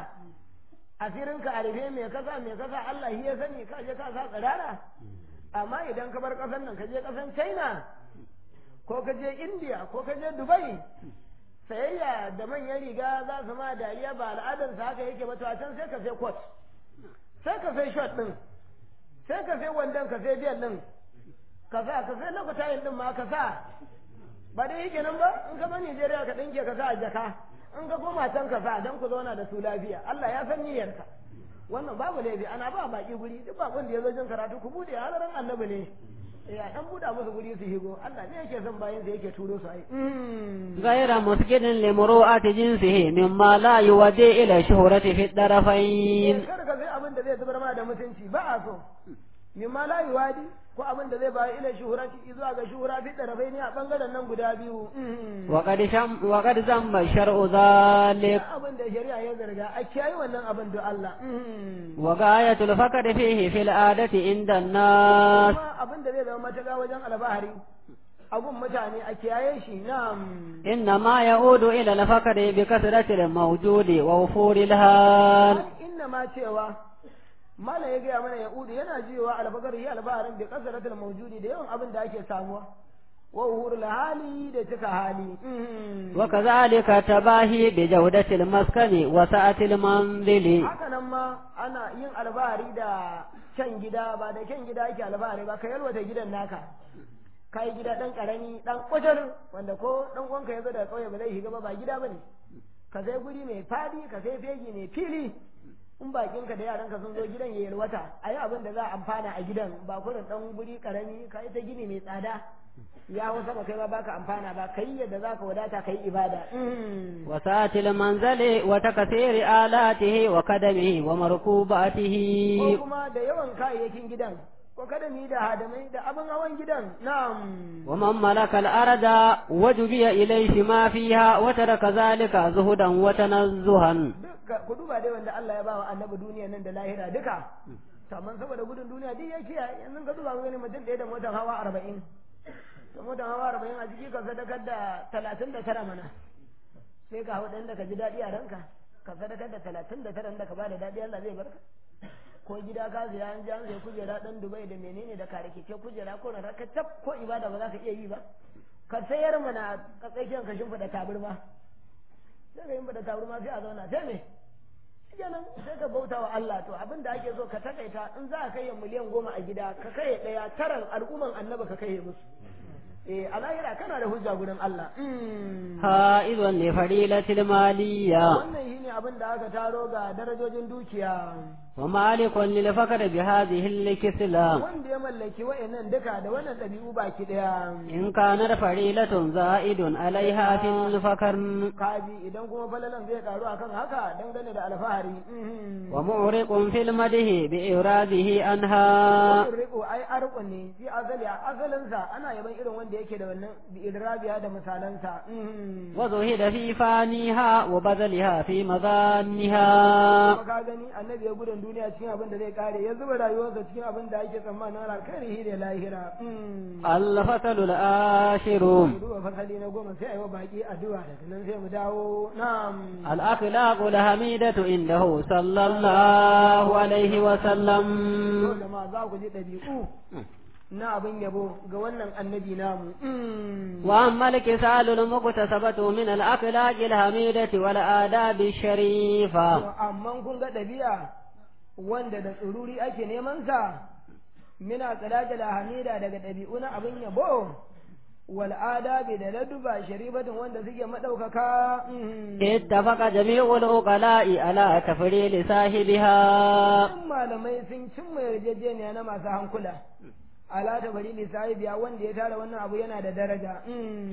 asirin ka a rufe me kasa me kasa Allah shi ya sani ka je ka sa tsirara amma idan ka bar kasan nan ka je kasan China ko ka je India ko ka je Dubai sayayya da manyan riga za su ma dariya ba al'adarsa haka yake ba to a can sai ka sai coat sai ka sai short din sai ka sai wandon ka sai biyan din ka sa ka sai lokutayin din ma ka sa ba dai yake nan ba in ka zo Nigeria ka dinke ka sa a jaka in ka koma can ka sa dan ku zauna da su lafiya Allah ya san niyyarka wannan babu laifi ana ba baki guri duk bakon da ya zo jin karatu ku bude halaran annabi ne ya dan buɗa musu guri su higo Allah ne yake son bayan sa yake turo su ai غير مسجد لمروءة جنسه مما لا يودي إلى الشهرة في الطرفين kar ka sai abin da zai zubar ma da mutunci ba a so mimma la yuwadi ko abin da zai bayar ila shuhurati zuwa ga shuhura fi tarafai ne a bangaren nan guda biyu وقد شم وقد ذم الشرع ذلك abin da shari'a ya zarga a kiyaye wannan abin da Allah وغاية الفقر فيه في العادة عند الناس kuma abin da zai zama mataga wajen albahari abun mutane a kiyaye shi na'am إنما يعود إلى الفقر بكثرة الموجود ووفور الهال inna ma cewa mala ya gaya mana ya'udu yana jiwa albakar yi albaharin bi kasaratul mawjudi da yawan abin da ake samuwa wa uhurul hali da cika hali وكذلك تباهي بجودة المسكن وسعة المنزل haka nan ma ana yin albahari da kyan gida ba da kyan gida ake albahari ba ka yalwata gidan naka ka yi gida ɗan ƙarami ɗan ƙwajar wanda ko ɗan uwanka ya zo daga ƙauye ba zai shiga ba ba gida ba ne ka sai guri mai fadi ka sai fegi mai fili in bakinka da yaranka sun zo gidan ya yalwata a yi abin da za a amfana a gidan ba kurin ɗan guri ƙarami ka yi ta gini mai tsada ya hau sama kai ma baka amfana ba ka yi yadda za ka wadata ka yi ibada وسعة المنزل وتكثير آلاته وقدمه ومركوباته ko kuma da yawan kayayyakin gidan ko kada mu yi da hadamai da abin hawan gidan na'am ومن ملك الأرض وجبي إليه ما فيها وترك ذلك زهدا وتنزها duka ku duba dai wanda Allah ya bawa annabi duniya nan da lahira duka to amma saboda gudun duniya duk ya kiyaye yanzu ka duba gani mutum ɗaya da motar hawa arba'in da motar hawa arba'in a jiki ka sadakar da talatin da tara mana sai ka hau ɗan da ka ji daɗi a ranka ka sadakar da talatin da tara da ka ba da daɗi Allah zai barka ko gida ka zai an ji an sai kujera ɗan Dubai da menene da kare keke kujera ko na raka tab ko ibada ba za ka iya yi ba ka sayar mana ka tsakiyar ka shimfiɗa taburma sai ka shimfiɗa taburma sai a zauna sai me kenan sai ka bauta wa Allah to abin da ake so ka takaita in za ka kai miliyan goma a gida ka kai ɗaya taran al'umman annaba ka kai musu eh a lahira kana da hujja gurin Allah haizun li fadilatil maliyya wannan shine abin da aka taro ga darajojin dukiya wa malikun lil fakr bi hadhihi al kisla wanda ya mallaki wa'annan duka da wannan ɗabi'u baki ɗaya in kana fadilatun za'idun alaiha fil fakr kaji idan kuma falalan zai karu akan haka dangane da alfahari wa mu'riqun fil madhi bi iradihi anha wannan riko ai arqun ne fi azali a asalinsa ana yaban irin wanda yake da wannan bi idrabiya da misalansa wa zuhida fi faniha wa badaliha fi madaniha kuma ka gani annabi ya gudun duniya cikin abin da zai kare ya zuba rayuwarsa cikin abin da ake tsammanin alkhairi da lahira al-fasalu al-ashiru duba fasali na goma sai a yi wa baki addu'a daga nan sai mu dawo na'am al-akhlaqu al-hamidatu indahu sallallahu alaihi wa sallam yau da ma za ku ji ɗabi'u na abin yabo ga wannan annabi namu وأما الكسال المكتسبة من الأخلاق الحميدة والآداب الشريفة amma kun ga ɗabi'a wanda da tsururi ake neman sa mina tsalajala hamida daga ɗabi'u na abin yabo wal adabi da laduba sharifatin wanda suke maɗaukaka اتفق جميع العقلاء على تفريل صاحبها Sun malamai sun cimma yarjejeniya na masu hankula ala ta bari biya wanda ya tara wannan abu yana da daraja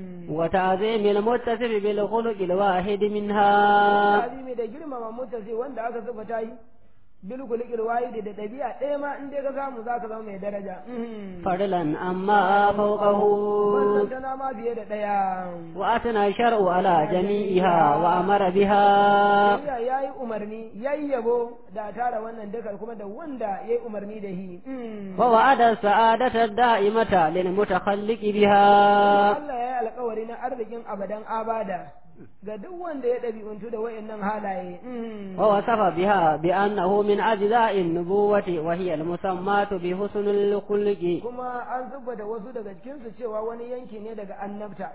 وتعظيم المتصف بالخلق الواحد منها azimi da girmama mutasi wanda aka zuba ta yi bil kulikil wahidi da ɗabi'a ɗaya ma in dai ka samu za ka zama mai daraja فضلا أما فوقه wannan tana ma fiye da ɗaya وأثنى الشرع على جميعها وأمر بها Allah ya yi umarni ya yi yabo da tara wannan dakar kuma da wanda ya yi umarni da shi ووعد السعادة الدائمة للمتخلق بها Allah ya yi alkawari na arzikin abadan abada ga duk wanda ya ɗabi'untu da wayannan halaye ووصف بها بأنه من أجزاء النبوة وهي المسماة بحسن الخلق kuma an da wasu daga cikinsu cewa wani yanki ne daga annabta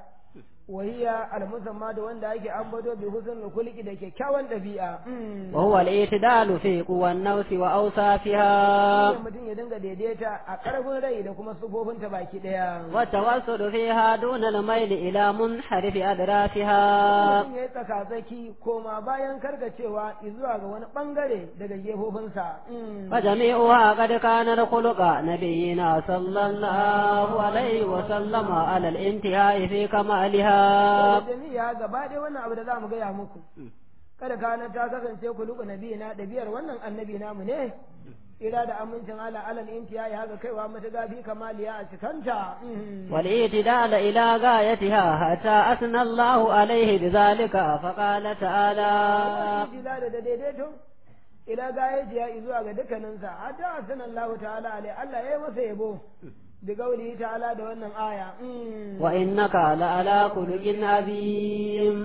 wahiya almusamma da wanda ake ambato bi husnul khuluqi da kyakkyawan ɗabi'a وهو الاعتدال في قوى النفس وأوصافها Shine mutum ya dinga daidaita a ƙarfin rai da kuma sufofinta baki ɗaya والتوسل فيها دون الميل إلى منحرف أدرافها mutum ya yi tsakatsaki koma bayan karkacewa zuwa ga wani ɓangare daga gefofinsa فجميعها قد كان الخلق نبينا صلى الله عليه وسلم على الانتهاء في كمالها jami'a gaba ɗaya wannan abu da za mu gaya muku kada kana ta kasance ku luku nabi na ɗabiyar wannan annabi namu ne ira da amincin ala alal intiya ya haka kaiwa mata fi kamaliya a cikanta والاعتدال إلى غايتها حتى أثنى الله عليه بذلك فقال تعالى ila da daidaito ila gayaji ya zuwa ga dukkaninsa hatta asana Allah ta'ala alai Allah ya yi masa yabo bi gauli ta'ala da wannan aya وإنك لعلى خلق عظيم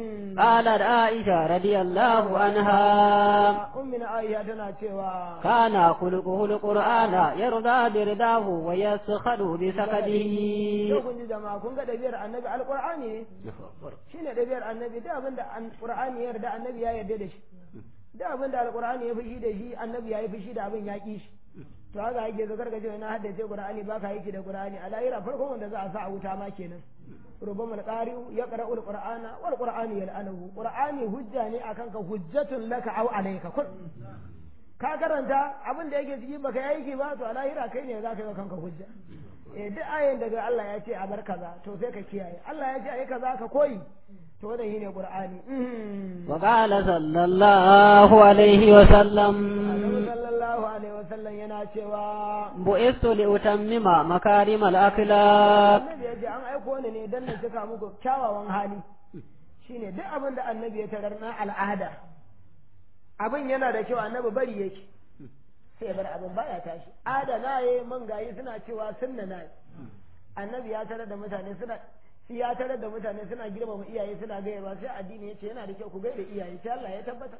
قالت عائشة رضي الله عنها ummina Aisha tana cewa كان خلقه القرآن يرضى برداه ويسخر بسخطه yau kun ji jama'a kun ga ɗabi'ar annabi alƙur'ani ne shine ɗabi'ar annabi da abin da alƙur'ani ya yarda annabi ya yarda da shi da abin da alƙur'ani ya fushi da shi annabi ya yi fushi da abin ya ƙi shi to haka yake zo karka ce na haddace qur'ani baka yake da qur'ani a lahira farkon wanda za a sa a wuta ma kenan rubama al-qari'u yaqra'u al-qur'ana wal qur'anu yal'anuhu qur'ani hujja ne akan ka hujjatun laka aw alayka kun ka karanta abin da yake ciki baka yi aiki ba to a lahira kai ne za ka yi kanka hujja eh duk ayin daga Allah ya ce a bar kaza to sai ka kiyaye Allah ya ce ayi kaza ka koyi to wannan shine qur'ani وقال صلى الله عليه وسلم Annabi sallallahu alaihi wasallam yana cewa بعثت لأتمم مكارم الأخلاق annabi ya ce an aiko ni ne dan na cika muku kyawawan hali shine duk abin da annabi ya tarar na al'ada abin yana da kyau annabi bari yake sai ya bar abin baya tashi adana ye mangayi suna cewa sunna na annabi ya tarar da mutane suna shi ya tarar da mutane suna girmama iyaye suna gaya ba sai addini ya ce yana da kyau ku gaida iyaye sai Allah ya tabbatar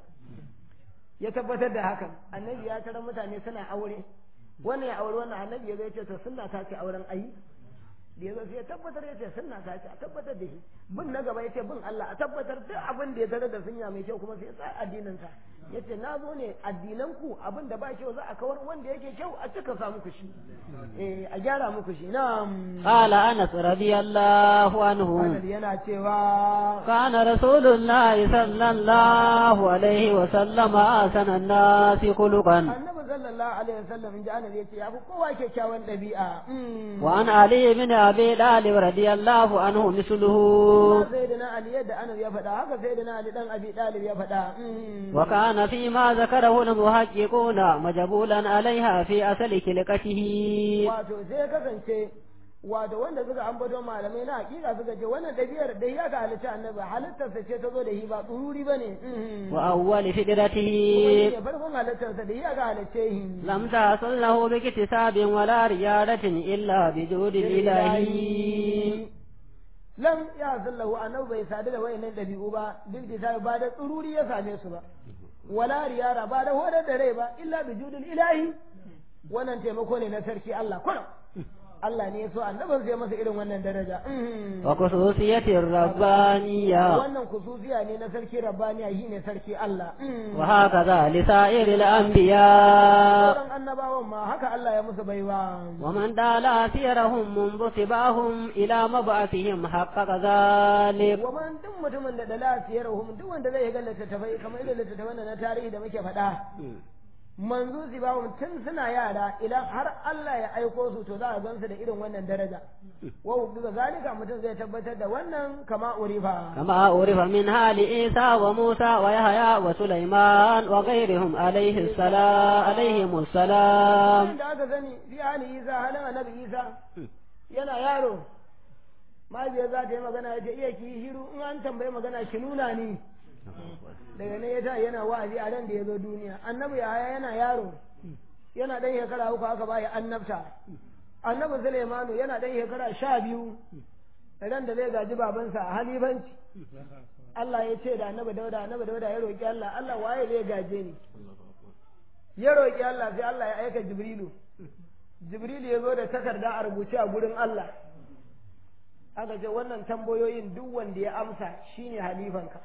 ya tabbatar da hakan annabi ya tarar mutane suna aure wannan ya aure wannan annabi ya ce to sunna ta ce auren ayi da ya zo sai ya tabbatar ya ce sunna ta ce a tabbatar da shi bin na gaba ya ce bin Allah a tabbatar duk abin da ya tare da sunya mai kyau kuma sai ya sa addinin sa ya ce na zo ne addinan ku abin da ba kyau za a kawar wanda yake kyau a cika sa muku shi eh a gyara muku shi na'am قال أنس رضي الله عنه Annabi yana cewa كان رسول الله صلى الله عليه وسلم أحسن الناس خلقا annabi sallallahu alaihi wasallam in ji annabi yace ya fi kowa kyakkyawan ɗabi'a Mm. وعن علي بن أبي طالب رضي الله عنه مثله Kuma sayyidina ali yadda annabi ya faɗa haka sayyidina ali dan abi dalib ya faɗa Mm. وكان فيما ذكره المحققون مجبولا عليها في أصل خلقته wato sai ya kasance wato wanda suka ambato malamai na hakika suka ce wannan ɗabi'ar da ya ga halitta annabi halittarsa ce ta zo da shi ba tsururi ba ne وأول فكرته ne farkon halittarsa da ya ga halicce shi لم تحصل له باكتساب ولا ريادة إلا بجود الإله lam ya sallahu annabi bai sadu da wayannan ɗabi'u ba duk da ba da tsururi ya same su ba wala riyara ba da hodar da rai ba illa bi judul ilahi wannan taimako ne na sarki Allah kullum Allah ne ya so annabin zai masa irin wannan daraja Mhm. وخصوصية الربانية wannan kususiya ne na sarki rabbaniya shi ne sarki Allah Mhm. وهكذا لسائر الأنبياء sauran annabawan ma haka Allah ya musu baiwa ومن دال سيرهم منذ سباهم إلى مبعثهم حقق ذلك waman duk mutumin da dala siyarhum duk wanda zai ga littattafai kamar irin littattafan da na tarihi da muke faɗa manzo sibahum tun suna yara idan har Allah ya aiko su to za a gansu da irin wannan daraja wa ga zalika mutum zai tabbatar da wannan kama urifa كما عرف من حال عيسى وموسى ويحيى وسليمان وغيرهم عليه السلام عليهم السلام da aka sani fi hali isa halin annabi isa yana yaro mahaifiyar za ta yi magana ya ce iya ki yi shiru in an tambayi magana ki nuna ni daga nan ya ta yana wa'azi a ran da ya zo duniya annabi ya haya yana yaro yana dan shekara uku aka baya annabta annabi Sulaimanu yana dan shekara sha biyu ran da zai gaji babansa a halifanci Allah ya ce da annabi dauda annabi dauda ya roƙi Allah Allah waye zai gaje ni ya roƙi Allah sai Allah ya aika Jibrilu Jibrilu ya zo da takarda a rubuce a gurin Allah aka ce wannan tambayoyin duk wanda ya amsa shine halifanka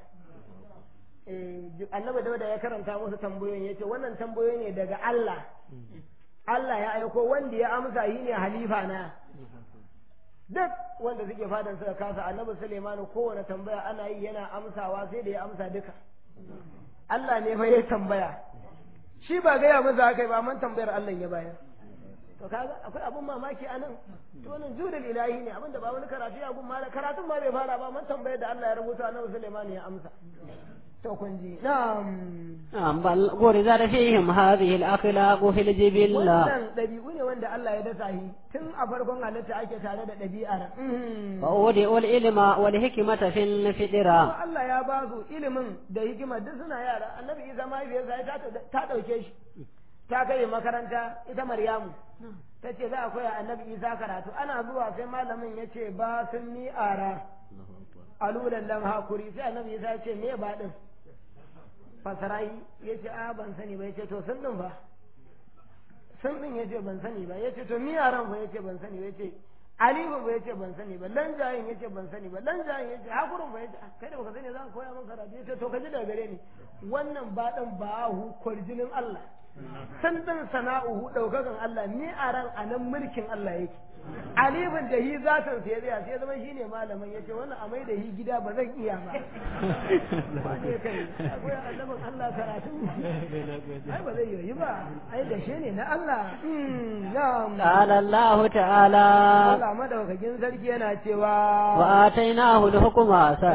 eh annabi dauda ya karanta musu tambayoyin yace wannan tambayoyi ne daga Allah Allah ya aiko wanda ya amsa shi ne halifa na duk wanda suke fadan suka kasa annabi Sulaimanu kowane tambaya ana yi yana amsawa sai da ya amsa duka Allah ne fa ya tambaya shi ba gaya masa haka ba man tambayar Allah ya bayar to kaga akwai abun mamaki anan to wannan judul ilahi ne abinda ba wani karatu ya gun mala karatun ma bai fara ba man tambayar da Allah ya rubuta annabi Sulaiman ya amsa to kun ji na'am نعم بل غرزت فيهم هذه الأخلاق في الجبلة wannan ɗabi'u ne wanda Allah ya dasa shi tun a farkon halitta ake tare da ɗabi'ar وأودئوا العلم والحكمة في الفطرة kuma Allah ya ba su ilimin da hikima duk suna yara annabi Isa mahaifiyarsa ta ta ɗauke shi ta kai makaranta ita Maryamu ta ce za a koya annabi Isa karatu ana zuwa sai malamin ya ce ba sun ni ara alulan lam hakuri sai annabi Isa ya ce me ba din fasarai ya ce a ban sani ba ya ce to sun din ba sun din ya ce ban sani ba ya ce to mi yaran ba ya ce ban sani ba ya ce alifu ba ya ce ban sani ba lan jayin ya ce ban sani ba lan jayin ya ce hakurin ba ya ce kai da baka sani za ka koya min karatu ya ce to ka ji daga gare ni wannan ba dan ba hu kwarjinin Allah san dan sana'uhu daukakan Allah ni a ran anan mulkin Allah yake alifin da hi zatin sai ya sai zama shine malamin yace wannan amai da hi gida ba zan iya ba wane kai akwai annabin Allah karatu ai ba zai yi ba ai da shi ne na Allah na'am قال الله تعالى Allah madaukakin sarki yana cewa وآتيناه الحكم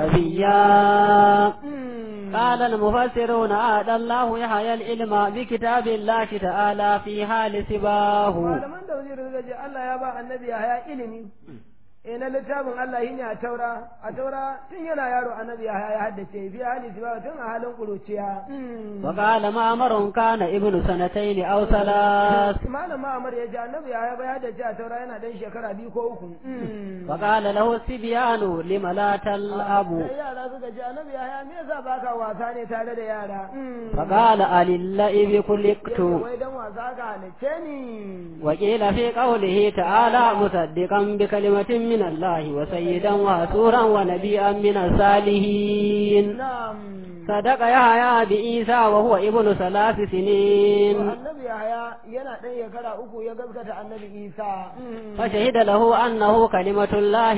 سبيا قال المفسرون عاد الله يحيى العلم بكتاب الله تعالى في حال سباه malaman da wajen da Allah ya ba annabi ya haya ilimi eh na littafin Allah shine a taura a taura tun yana yaro annabi ya ya haddace fi hali siba tun a halin kuruciya وقال معمر كان ابن سنتين أو ثلاث malam Ma'amar ya ji annabi ya ya haddace a taura yana dan shekara biyu ko uku وقال له الصبيان لم لا تلعب sai yara suka ji annabi ya me yasa baka wasa ne tare da yara فقال أللئب خلقت Yace, wai dan wasa ka halice ni وقيل في قوله تعالى مصدقا بكلمة من الله وسيدا وحسورا ونبيا من الصالحين na'am صدق يحيى بعيسى وهو ابن ثلاث سنين annabi Yahaya yana ɗan shekara uku ya gaskata annabi Isa فشهد له أنه كلمة الله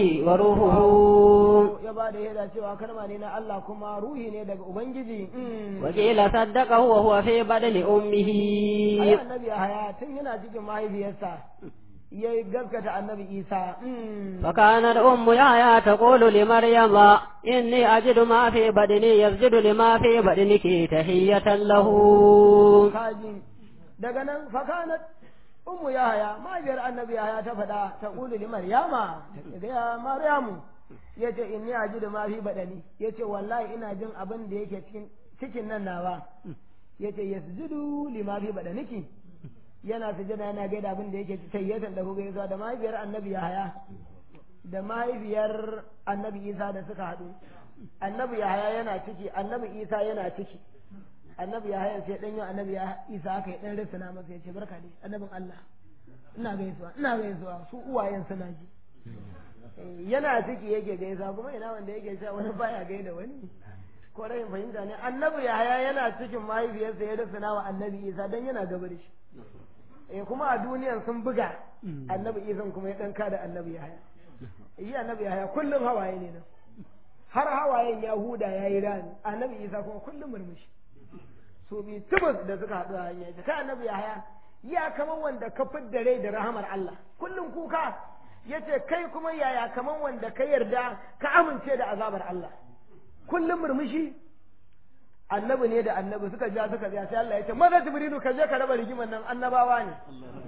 وروحه ya ba da yada cewa kalma ne na Allah kuma ruhi ne daga Ubangiji وقيل صدقه وهو في بدن أمه ai annabi Yahaya tun yana cikin mahaifiyarsa ya gaskata annabi Isa فكانت أم يحيى تقول لمريم إني أجد ما في بدني يسجد لما في بدنك تحية له kaji daga nan fakanat ummu Yahaya mahaifiyar annabi Yahaya ta faɗa ta ƙulu li Maryama ta ga Maryamu yace inni ajidu ma fi badani yace wallahi ina jin abin da yake cikin cikin nan nawa yace yasjudu lima fi badaniki yana sujada yana gaida abin da yake tayyatan da kuka yasa da mahaifiyar annabi Yahaya da mahaifiyar annabi Isa da suka haɗu annabi Yahaya yana ciki annabi Isa yana ciki annabi Yahaya sai dan yau annabi Isa aka yi dan risana masa yace barka dai annabin Allah ina gaisuwa ina gaisuwa su uwayen suna ji Eh, yana ciki yake gaisa kuma ina wanda yake cewa wani baya gaida wani ko rayin fahimta ne annabi Yahaya yana cikin mahaifiyarsa ya risana wa annabi Isa dan yana gaba da shi eh kuma a duniyan sun buga annabi Isa kuma ya dan kada annabi Yahaya yi annabi Yahaya kullum hawaye ne nan har hawayen Yahuda ya yi rani annabi Isa kuma kullum murmushi su bi tubus da suka haɗu a hanya ta annabi Yahaya ya kaman wanda ka fidda rai da rahamar Allah kullum kuka yace kai kuma yaya kaman wanda ka yarda ka amince da azabar Allah kullum murmushi annabi ne da annabi suka ja suka ja sai Allah ya ce maza jibrilu ka je ka raba rigimar nan annabawa ne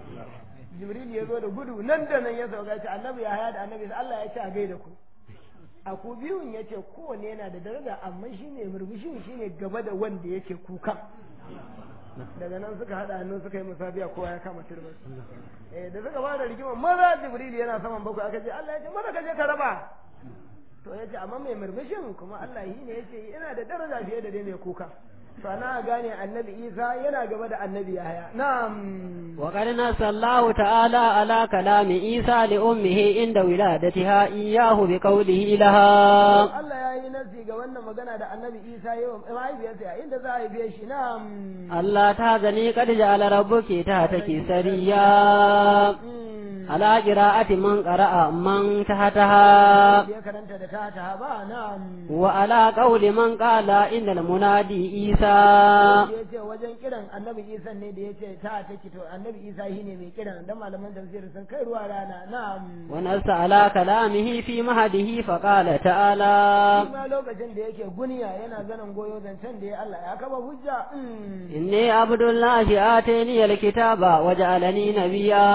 jibril ya zo da gudu nan da nan ya sauka ya ce annabi ya haya da annabi Allah ya ce a gaida ku a ku biyun ya ce kowanne yana da daraja amma shine murmushin shine gaba da wanda yake kuka daga nan suka haɗa hannu suka yi musabiya kowa ya kama turbar eh da suka fara rigima maza jibril yana saman bakwai aka ce Allah ya ce maza ka je ka raba to ya ce amma mai murmushin kuma Allah yi ne ya ce yana da daraja fiye da dai mai kuka to ana gane annabi Isa yana gaba da annabi Yahaya na'am وقد نص الله تعالى على كلام عيسى لأمه عند ولادتها إياه بقوله لها Allah ya yi nasi ga wannan magana da annabi Isa yawan mahaifiyarsa inda za a haife shi na'am ألا تهزني قد جعل ربك تحتك سريا على قراءة من قرأ من تحتها ya karanta da ta ta ba na'am وعلى قول من قال إن المنادي عيسى ya ce wajen kiran annabi Isa ne da ya ce ta take to annabi Isa shi ne mai kiran dan malaman tafsir sun kai ruwa rana na'am ونص على كلامه في مهده فقال تعالى kuma lokacin da yake guniya yana ganin goyo zancen da ya Allah ya kaba hujja mm. إني عبد الله آتيني الكتاب وجعلني نبيا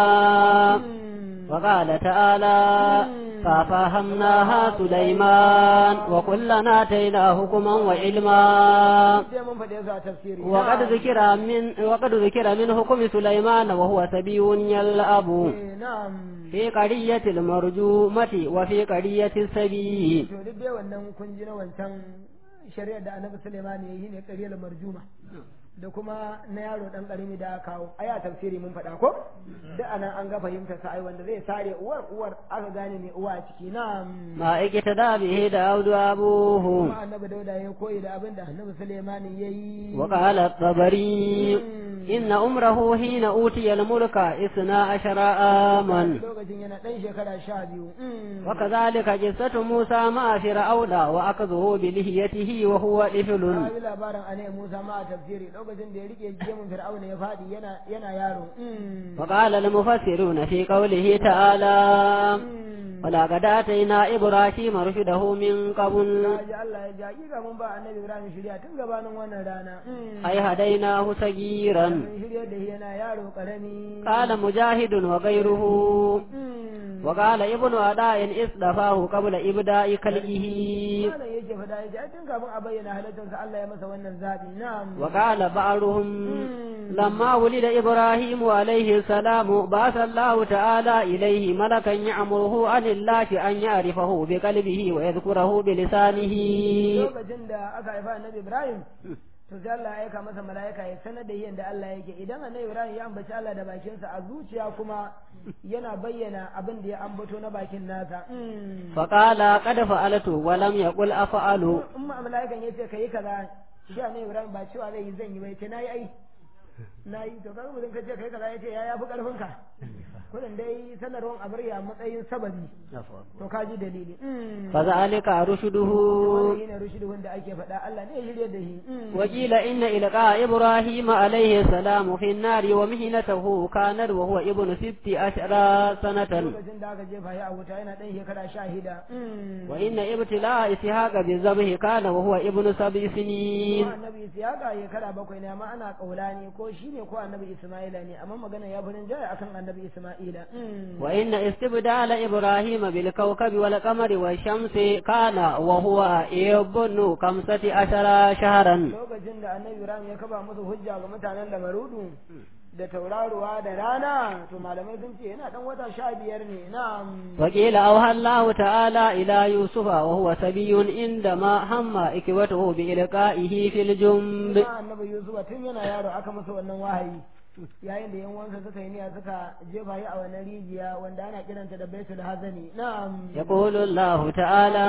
وقال تعالى ففهمناها سليمان وكلنا آتينا حكما وعلما sai mun faɗe su a tafsiri وقد na'am. ذكر من وقد ذكر من حكم سليمان وهو سبي يلعب Eh, na'am في قرية المرجومة وفي قرية السبي to duk dai wannan kun ji na wancan shari'ar da annabi Sulaiman ya yi ne ƙaryar marjuma da kuma na yaro dan karimi da aka kawo ai a tafsiri mun faɗa ko duk anan an ga fahimtar sa ai wanda zai sare uwar uwar aka gane ne uwa a ciki na ما اقتدى به داود أبوه kuma annabi dauda ya koyi da abin da annabi Sulaiman ya yi وقال الطبري إن أمره حين أوتي الملك إثنى عشر عاما lokacin yana ɗan shekara sha biyu Mm. وكذلك قصة موسى مع فرعون وأخذه بلحيته وهو Na طفل yi labarin a Musa ma a tafsiri lokacin da ya rike gemun Fir'auna ya faɗi yana yana yaro. Mm. وقال المفسرون في قوله تعالى Mm. ولقد آتينا إبراهيم رشده من قبل Na ji Allah ya ji hakika mun ba annabi Ibrahim shirya tun gabanin wannan rana. Mm. أي هديناه صغيرا Mun shirya da shi yana yaro karami. قال مجاهد وغيره Mm. وقال ابن عداء اصطفاه قبل إبداء خلقه malam yake faɗa yake ai tun kafin a bayyana halittarsa Allah ya masa wannan zabi na'am وقال بعضهم لما ولد إبراهيم عليه السلام بعث الله تعالى إليه ملكا يأمره عن الله أن يعرفه بقلبه ويذكره بلسانه lokacin da aka haifa annabi Ibrahim to sai Allah ya aika masa mala'ika ya sanar da yadda Allah yake idan annabi Ibrahim ya ambaci Allah da bakinsa a zuciya kuma yana bayyana abin da ya ambato na bakin nasa فقال قد فعلت ولم يقل أفعل in ma mala'ikan ya ce ka yi kaza shi annabi Ibrahim ba cewa zai yi zan yi bai ce nayi ai nayi to kaga mutum ka ce kai kaza ya ce ya yafi karfin ka kudin dai sanarwar a bari a matsayin sababi to ka ji dalili فذلك رشده wannan shine rushidun da ake faɗa Allah ne ya shirye da shi وقيل إن إلقاء إبراهيم عليه السلام في النار ومهنته كانت وهو ابن ست عشر سنة lokacin da aka jefa shi a wuta yana ɗan shekara sha shida وإن ابتلاء إسحاق بالذبح كان وهو ابن سبع سنين kuma annabi Isiyaka shekara bakwai ne amma ana kaula ne ko shi ne ko annabi Isma'ila ne amma magana ya fi jaya akan annabi Isma'ila وإن استبدال إبراهيم بالكوكب والقمر والشمس كان وهو ابن خمسة عشر شهرا lokacin da annabi Ibrahim ya kaba musu hujja ga mutanen da marudu da tauraruwa da rana to malamai sun ce yana dan wata sha biyar ne na وقيل أوحى الله تعالى إلى يوسف وهو سبي عندما هم إكوته بإلقائه في الجنب annabi Yusuf tun yana yaro aka masa wannan wahayi yayin da yan wansa suka yi niyya suka jefa shi a wannan rijiya wanda ana kiranta da baitul hazani na'am يقول الله تعالى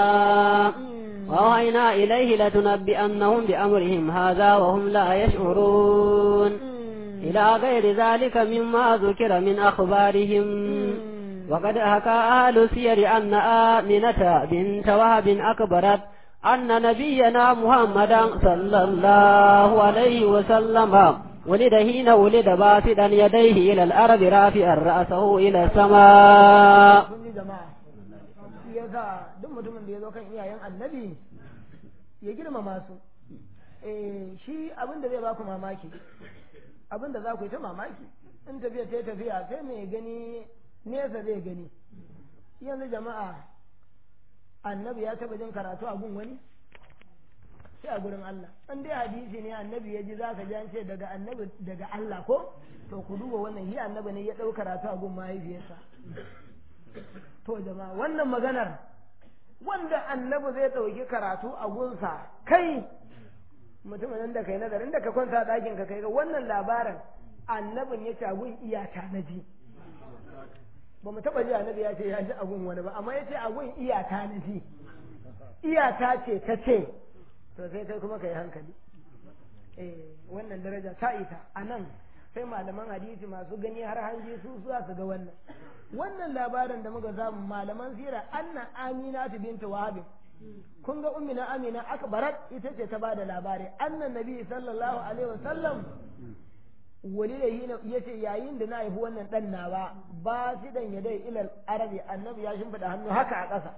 وأوحينا إليه لتنبئنهم بأمرهم هذا وهم لا يشعرون إلى غير ذلك مما ذكر من أخبارهم وقد حكى أهل السير أن آمنة بنت وهب أكبرت أن نبينا محمدا صلى الله عليه وسلم ولد حين ولد باسدا يديه إلى الأرض رافعا رأسه إلى السماء kun ji jama'a shi yasa duk mutumin da ya zo kan iyayen annabi ya girmama su eh shi abin da zai baku mamaki abin da za ku yi ta mamaki in tafiya ta tafiya sai mai gani nesa zai gani yanzu jama'a annabi ya taba jin karatu a gun wani sai a gurin Allah in dai hadisi ne annabi ya ji zaka ji an ce daga annabi daga Allah ko to ku duba wannan shi annabi ne ya ɗau karatu a gun mahaifiyarsa to jama'a wannan maganar wanda annabi zai ɗauki karatu a gunsa kai mutumin da kai nazarin da ka kwanta ɗakin ka kai ga wannan labarin annabin ya ce agun iyata na ji ba mu taɓa ji annabi ya ce ya ji agun wani ba amma ya ce agun iyata na ji iyata ce ta ce to sai kai kuma ka yi hankali eh wannan daraja ta ita a nan sai malaman hadisi masu gani har hanji su za su ga wannan wannan labarin da muka samu malaman sira anna aminatu bintu wahabin kun ga ummina amina akbarat ita ce ta bada labari annan nabi sallallahu alaihi wasallam wali da yi ya ce yayin da na haifi wannan dan nawa ba shi dan ya dai ilal arabi annabi ya shimfiɗa hannu haka a ƙasa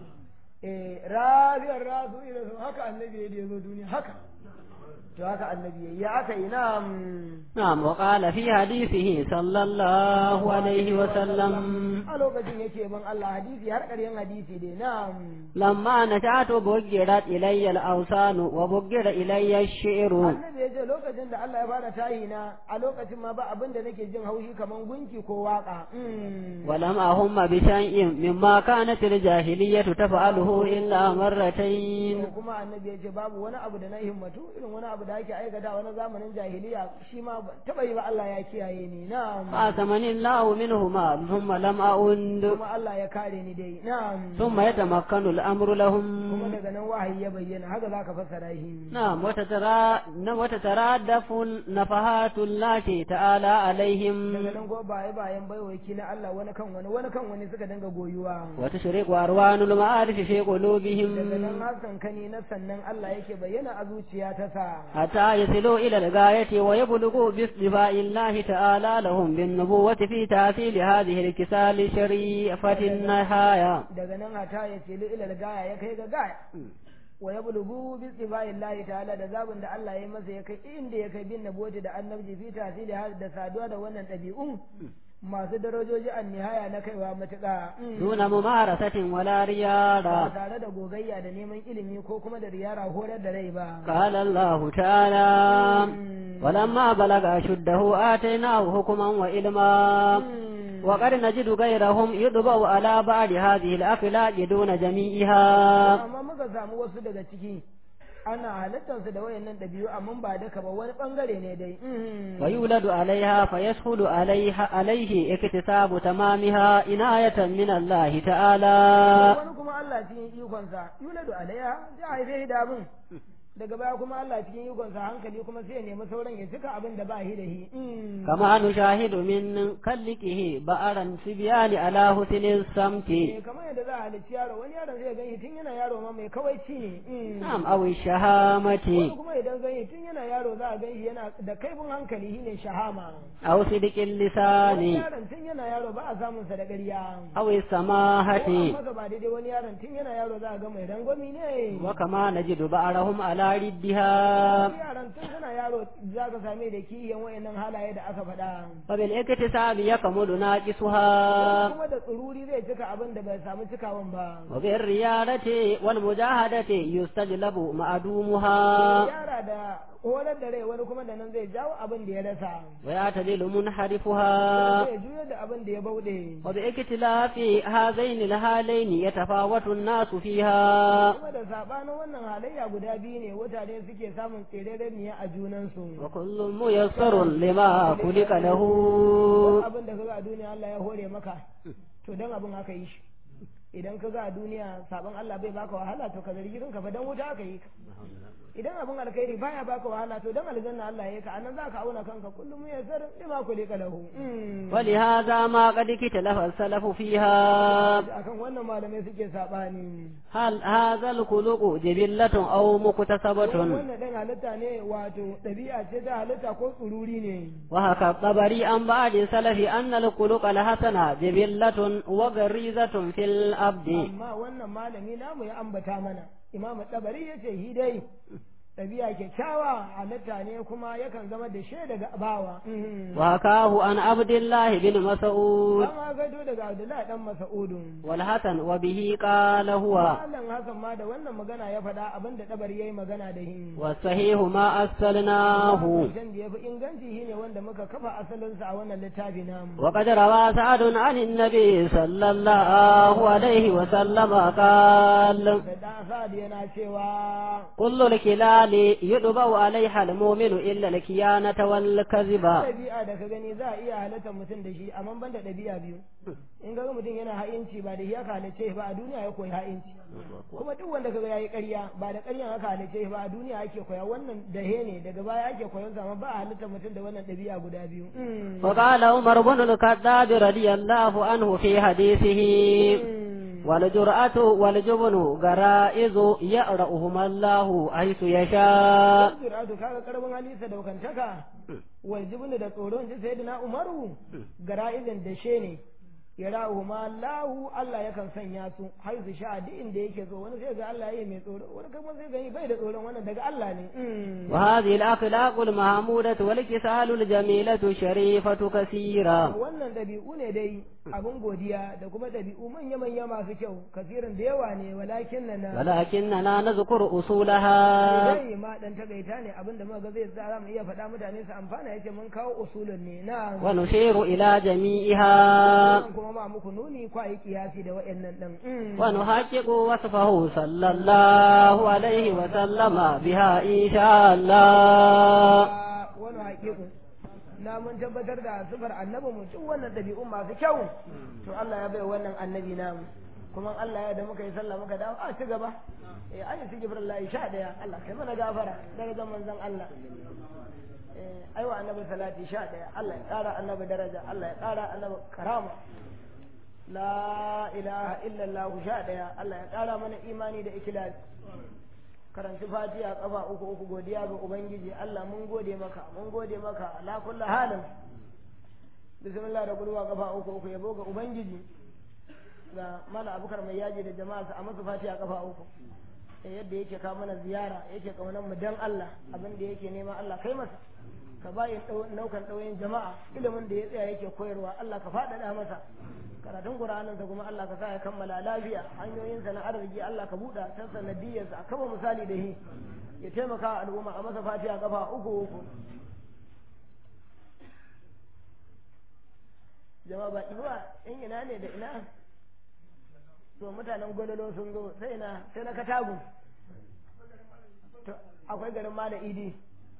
eh rabiyar rasu ila su haka annabi ya zo duniya haka to haka annabi ya aka yi na نعم وقال في حديثه صلى الله عليه وسلم a lokacin yake ban Allah hadisi har ƙaryan hadisi dai na لما نشأت بجرت إلي الأوثان وبجر إلي الشعر annabi ya ce lokacin da Allah ya fara tayi na a lokacin ma ba abin da nake jin haushi kaman gunki ko waka ولم أهم بشيء مما كانت الجاهلية تفعله إلا مرتين to kuma annabi ya ce babu wani abu da na himmatu irin wani abu da ake aikata wani zamanin jahiliya shi ma ba- taba yi ba Allah ya kiyaye ni na فأثمني الله منهما ثم لم أعند kuma Allah ya kare ni dai na ثم يتمكن الأمر لهم kuma daga nan wahayi ya bayyana haka zaka fassara shi نعم وتترا... وتترادف نفحات الله تعالى عليهم daga nan ko baye bayan baiwaki na Allah wani kan wani wani kan wani suka dinga goyuwa وتشرق أروان المعارف في daga قلوبهم nan haskan kani na sannan Allah yake bayyana a zuciya ta sa حتى يصلوا إلى الغاية ويبلغوا باصطفاء الله تعالى لهم بالنبوة في تأثير هذه الكسال شريفة النهاية daga nan hata ya ce ilal gaya ya kai ga gaya wa ya bulugu bi tsibayin lahi ta'ala da zabin da Allah ya yi masa ya kai inda ya kai bin naboti da annabci fi tasiri har da saduwa da wannan ɗabi'un masu darajoji an nihaya na kaiwa matuƙa دون ممارسة ولا ba رياضة tare da gogayya da neman ilimi ko kuma da riyara horar da rai ba قال الله تعالى ولما بلغ أشده آتيناه حكما وعلما وقد نجد غيرهم يطبع على بعض هذه الأخلاق دون جميعها amma muka samu wasu daga ciki ana halittarsu da wayannan ɗabi'u amma ba duka ba wani ɓangare ne dai ويولد عليها فيسهل عليها عليه اكتساب تمامها عناية من الله تعالى wani kuma Allah cikin ikonsa yuladu alaiha sai a haife shi da abin daga baya kuma Allah cikin ikonsa hankali kuma sai ya nemi sauran ya cika abin da ba shi da shi كما نشاهد من كلكه بأرا سبيان على حسن الصمت Eh, kamar yadda za a halicci yaro wani yaron zai gani tun yana yaro ma mai kawaici ne نعم أو الشهامة wani kuma idan gani tun yana yaro za a gan shi yana da kaifin hankali shine shahama أو صدق wani اللسان yaron tun yana yaro ba a samun sa da ƙarya أو ko an السماحة masa ba daidai wani yaron tun yana yaro za a ga mai rangwami ne وكما نجد بعضهم على ردها Wasu yaran tun suna yaro za ka same da kiyan wayannan halaye da aka faɗa فبالاكتساب يكمل ناقصها kuma da tsururi zai cika abin da bai samu cikawan ba وبالريادة والمجاهدة يستجلب معدومها yara da horar da rai wani kuma da nan zai jawo abin da ya rasa ويعتدل منحرفها zai juyar da abin da ya bauɗe وباختلاف هذين الحالين يتفاوت الناس فيها kuma da sabanin wannan halayya guda biyu ne mutane suke samun tserereniya a junansu وكل ميسر لما خلق له abin da kaga a duniya Allah ya hore maka to dan abin haka yi shi idan kaga a duniya sabon Allah bai baka wahala to ka zargi kanka fa dan wuta aka yi ka idan abin alkhairi baya baka wahala to dan aljanna Allah ya yi ka anan zaka auna kanka kullum ya sar lima kulika lahu ولهذا ما قد اختلف السلف فيها akan wannan malamai suke sabani هل هذا الخلق جبلة أو مكتسبة wannan dan halitta ne wato ɗabi'a ce ta halitta ko tsururi ne وهكا الطبري عن بعض السلف أن الخلق الحسن جبلة وغريزة في الأبد amma wannan malami namu ya ambata mana imam tabari ya ce hi dai ɗabi'a kyakkyawa halitta ne kuma yakan zama da she daga bawa وحكاه عن عبد الله بن مسعود an gado daga abdullahi dan mas'udun والحسن وبه قال هو Malam Hassan ma da wannan magana ya faɗa abin da ɗabari ya yi magana da hin. والصحيح ما أرسلناه Zancen da ya fi inganci shi ne wanda muka kafa asalinsa a wannan littafi namu. وقد روى سعد عن النبي صلى الله عليه وسلم قال Da ɗan Sa'ad yana cewa كل الكلال يطبع عليها المؤمن إلا الكيانة والكذب ɗabi'a da ka gani za a iya halatta mutum da shi amma ban da ɗabi'a biyu. In ga mutum yana ha'inci ba da shi aka halice shi ba a duniya ya koyi ha'inci. Kuma duk wanda kaga yayi ƙarya ba da ƙaryan aka halice shi ba a duniya ake koya wannan dahe ne daga baya ake koyon sa amma ba a halitta mutum da wannan ɗabi'a guda biyu. وقال عمر بن الخطاب رضي الله عنه في حديثه والجرأة والجبن غرائز يأرأهما الله حيث يشاء Jiratu kaga karbin halisa da wakantaka wal jibnu da tsoron ji sayyidina Umaru gara'izin da she ne ya ra'u ma Allahu Allah yakan sanya su har su sha duk inda yake so wani sai ga Allah yayi mai tsoro wani kuma sai ga bai da tsoron wannan daga Allah ne وهذه الأخلاق المحمودة والكسال الجميلة شريفة كثيرة wannan dabi'u ne dai abun godiya da kuma dabi'u manya manya masu kyau kasirin da yawa ne walakin na ولكننا نذكر أصولها dai ma dan tagaita ne abin da muka ga zai tsara mu iya faɗa mutane su amfana yace mun kawo usulun ne na ونشير إلى جميعها Wannan kuma ma muku nuni kwa yi kiyasi da wa'annan ɗin. ونحقق وصفه صلى الله عليه وسلم بها إن شاء الله Wani haƙiƙu. Na mun tabbatar da sifar annabi mu duk wannan ɗabi'un masu kyau. To Allah ya bai wannan annabi namu. Kuma Allah ya da muka yi sallah muka dawo a ci gaba. Eh ayi su gibrin layi sha ɗaya Allah kai mana gafara daga zaman zan Allah. Eh aiwa annabi salati sha ɗaya Allah ya ƙara annabi daraja Allah ya ƙara annabi karama. la ilaha illallah sha ɗaya Allah ya ƙara mana imani da ikilas karanci fatiha kafa uku uku godiya ga ubangiji Allah mun gode maka mun gode maka la kullu halin bismillah da gulwa kafa uku uku yabo ga ubangiji ga mala abukar mai yaji da jama'a a masa fatiha kafa uku yadda yake ka mana ziyara yake kaunar mu dan Allah abin da yake nema Allah kai masa ka bayi naukan ɗauyin jama'a ilimin da ya tsaya yake koyarwa Allah ka faɗaɗa masa karatun Qur'aninsa kuma Allah ka sa ya kammala lafiya hanyoyinsa na arziki Allah ka buɗa ta sanadiyarsa a kama misali da shi ya taimaka al'umma a masa fatiha kafa uku uku jama'a ba iwa in ina ne da ina to mutanen gwalolo sun zo sai na sai na katagu to akwai garin mala idi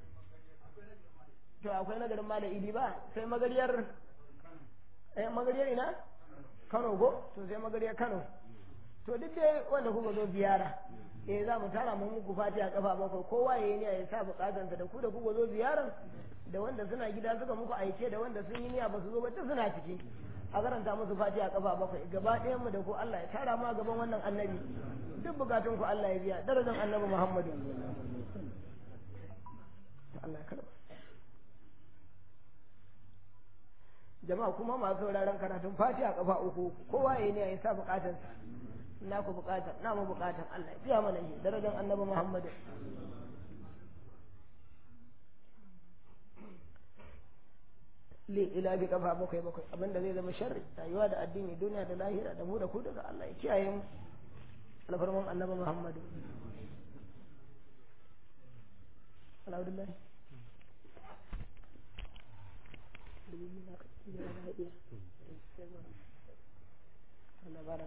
to akwai na garin mala idi ba sai magariyar eh magariyar ina kano go to sai magariyar kano to duk dai wanda kuka zo ziyara eh za mu tara mu muku fati a kafa bakwai kowa ya yi niyya ya sa bukatansa da ku da kuka zo ziyaran da wanda suna gida suka muku aike da wanda sun yi niyya ba su zo ba ta suna ciki a karanta musu fati a kafa bakwai gaba ɗayan mu da ku Allah ya tara mu a gaban wannan annabi duk bukatun ku Allah ya biya darajar annabi Muhammadu Allah ya karba jama'a kuma masu sauraron karatun fati a kafa uku kowa ya yi niyya ya sa bukatansa na ku bukatar na mu bukatar Allah ya biya mana shi darajar annabi Muhammadu li ila bi kafa bakwai bakwai abinda zai zama sharri rayuwa da addini duniya da lahira da mu da ku daga Allah ya kiyaye mu alfarman annabi Muhammadu alhamdulillah Allah bara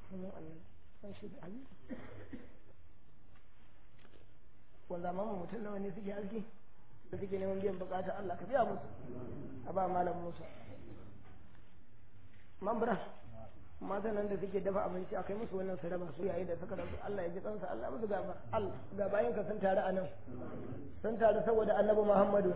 wanda ma mutum nawa ne suke aski da suke neman biyan bukata Allah ka biya musu a ba malam Musa mambra matan nan da suke dafa abinci a kai musu wannan su raba su yayi da suka rabu Allah ya ji kansa Allah musu gaba Allah ga bayan ka sun taru a nan sun taru saboda annabi Muhammadu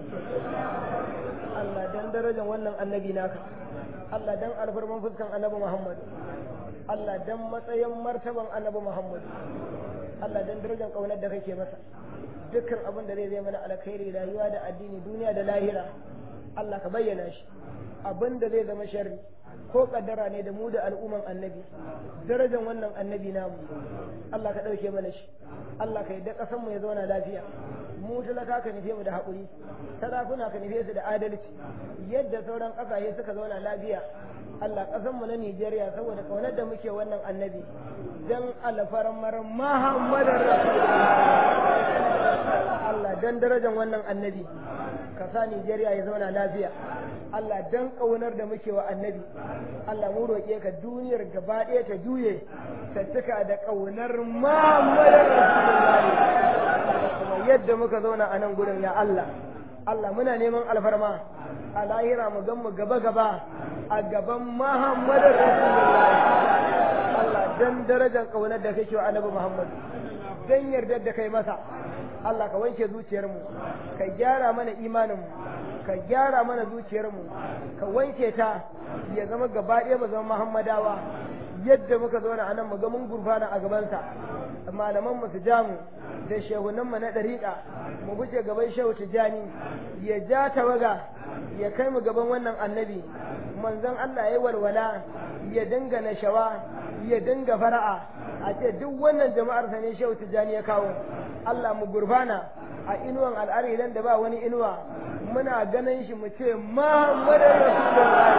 Allah dan darajar wannan annabi naka Allah dan alfarman fuskan annabi Muhammadu Allah dan matsayin martaban annabi Muhammadu Allah dan darajar kaunar da kake masa dukkan abin da zai zai mana alkhairi rayuwa da addini duniya da lahira Allah ka bayyana shi abin da zai zama sharri ko kaddara ne da mu da al'umman annabi darajar wannan annabi namu Allah ka ɗauke mana shi Allah ka yadda ƙasar mu ya zauna lafiya mu talaka ka nufe mu da haƙuri sarakuna ka nufe su da adalci yadda sauran ƙasashe suka zauna lafiya Allah ƙasar mu na Nijeriya saboda kaunar da muke wannan annabi dan alfarmar Muhammadin Rasulullah Allah dan darajar wannan annabi ka sa Nijeriya ya zauna lafiya Allah dan kaunar da muke wa annabi Allah mu roƙe ka duniyar gaba ɗaya ta juye ta cika da kaunar Muhammadin Rasulullahi kuma yadda muka zauna a nan gurin ya Allah Allah muna neman alfarma a lahira mu gan mu gaba gaba a gaban Muhammadin Rasulullahi Allah dan darajar kaunar da kake wa annabi Muhammad dan yardar da kai masa Allah ka wanke zuciyarmu ka gyara mana imaninmu ka gyara mana zuciyarmu ka wanke ta ya zama gaba ɗaya mu zama muhammadawa yadda muka zauna a nan mu ga mun gurfana a gabansa malaman mu su ja mu da shehunan mu na ɗariƙa mu guje gaban shehu tijani ya ja tawaga ya kai mu gaban wannan annabi manzon Allah ya walwala ya dinga nashawa ya dinga fara'a a ce duk wannan jama'ar sa ne shehu tijani ya kawo Allah mu gurfana a inuwan al'ari da ba wani inuwa muna ganin shi mu ce Muhammadu Rasulullahi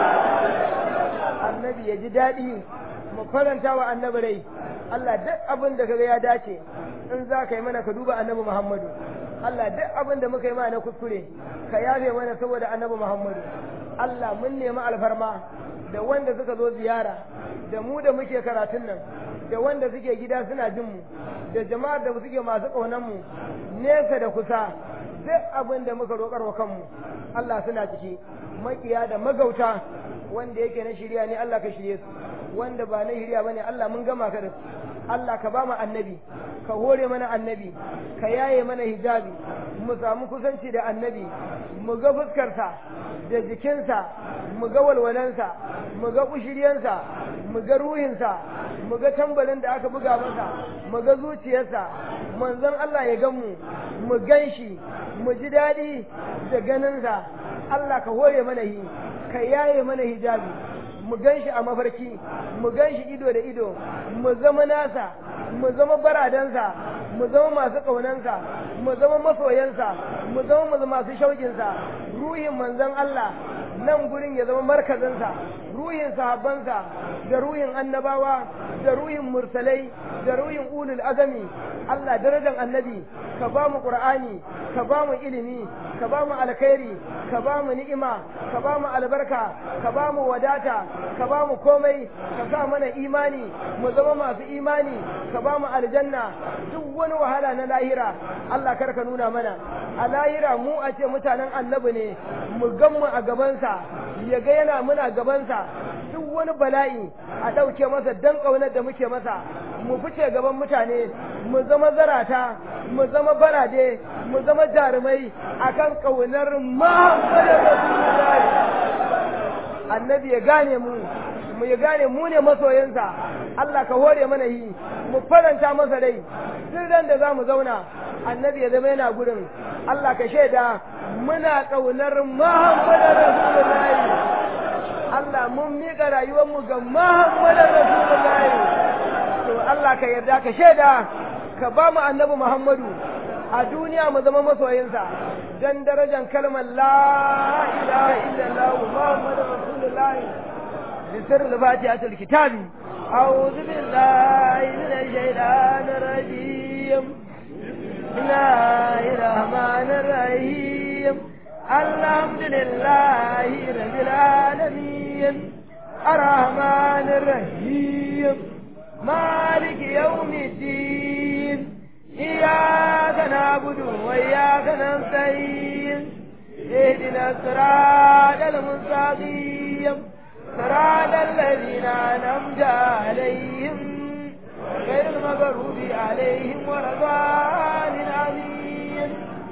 annabi ya ji daɗi mu faranta wa annabi rai Allah duk abin da kaga ya dace in za ka yi mana ka duba annabi Muhammadu Allah duk abin da muka yi mana na kuskure ka yafe mana saboda annabi Muhammadu Allah mun nemi alfarma da wanda suka zo ziyara da mu da muke karatun nan da wanda suke gida suna jin mu da jama'ar da suke masu ƙaunar mu nesa da kusa duk abin da muka roƙar wa kanmu Allah suna ciki makiya da magauta wanda yake na shirya ne Allah ka shirye su wanda ba na shirya bane Allah mun gama ka da su Allah ka ba mu annabi ka hore mana annabi ka yaye mana hijabi mu samu kusanci da annabi mu ga fuskarsa da jikinsa mu ga walwalansa mu ga kushiryansa mu ga ruhinsa mu ga tambarin da aka buga masa mu ga zuciyarsa manzon Allah ya gan mu mu gan shi mu ji daɗi da ganinsa Allah ka hore mana hi ka yaye mana hijabi mu gan shi a mafarki mu gan shi ido da ido mu zama nasa mu zama baradansa mu zama masu ƙaunansa mu zama masoyansa mu zama masu shauƙinsa ruhin manzon Allah nan gurin ya zama markazinsa ruhin sahabbansa da ruhin annabawa da ruhin mursalai da ruhin ulul azami Allah darajar annabi ka ba mu qur'ani ka ba mu ilimi ka ba mu alkhairi ka ba mu ni'ima ka ba mu albarka ka ba mu wadata ka ba mu komai ka sa mana imani mu zama masu imani ka ba mu aljanna duk wani wahala na lahira Allah kar ka nuna mana a lahira mu a ce mutanen annabi ne mu gan mu a gabansa ya ga yana muna gabansa duk wani bala'i a ɗauke masa dan ƙaunar da muke masa mu fice gaban mutane mu zama zarata mu zama barade mu zama jarumai akan ƙaunar Muhammadu Rasulullahi annabi ya gane mu mu ya gane mu ne masoyansa Allah ka hore mana yi mu faranta masa rai duk ran da za mu zauna annabi ya zama yana gurin Allah ka shaida muna ƙaunar Muhammadu Rasulullahi Allah mun miƙa rayuwarmu ga Muhammadu Rasulullahi to Allah ka yarda ka shaida ka ba mu annabi Muhammadu a duniya mu zama masoyinsa dan darajar kalmar la ilaha illallah Muhammadu Rasulullahi بسر الفاتحة الكتاب أعوذ بالله من الشيطان الرجيم بسم الله الرحمن الرحيم الحمد لله رب العالمين الرحمن الرحيم مالك يوم الدين إياك نعبد وإياك نستعين اهدنا الصراط المستقيم صراط الذين أنعمت عليهم غير المغضوب عليهم ولا الضالين آمين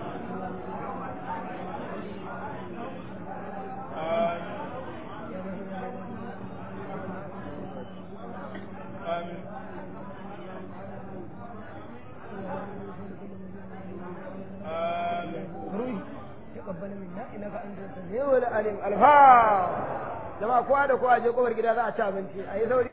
تقبل منا انك انت السميع العليم الفا jama'a kowa da kowa je kofar gida za a ci abinci a yi sauri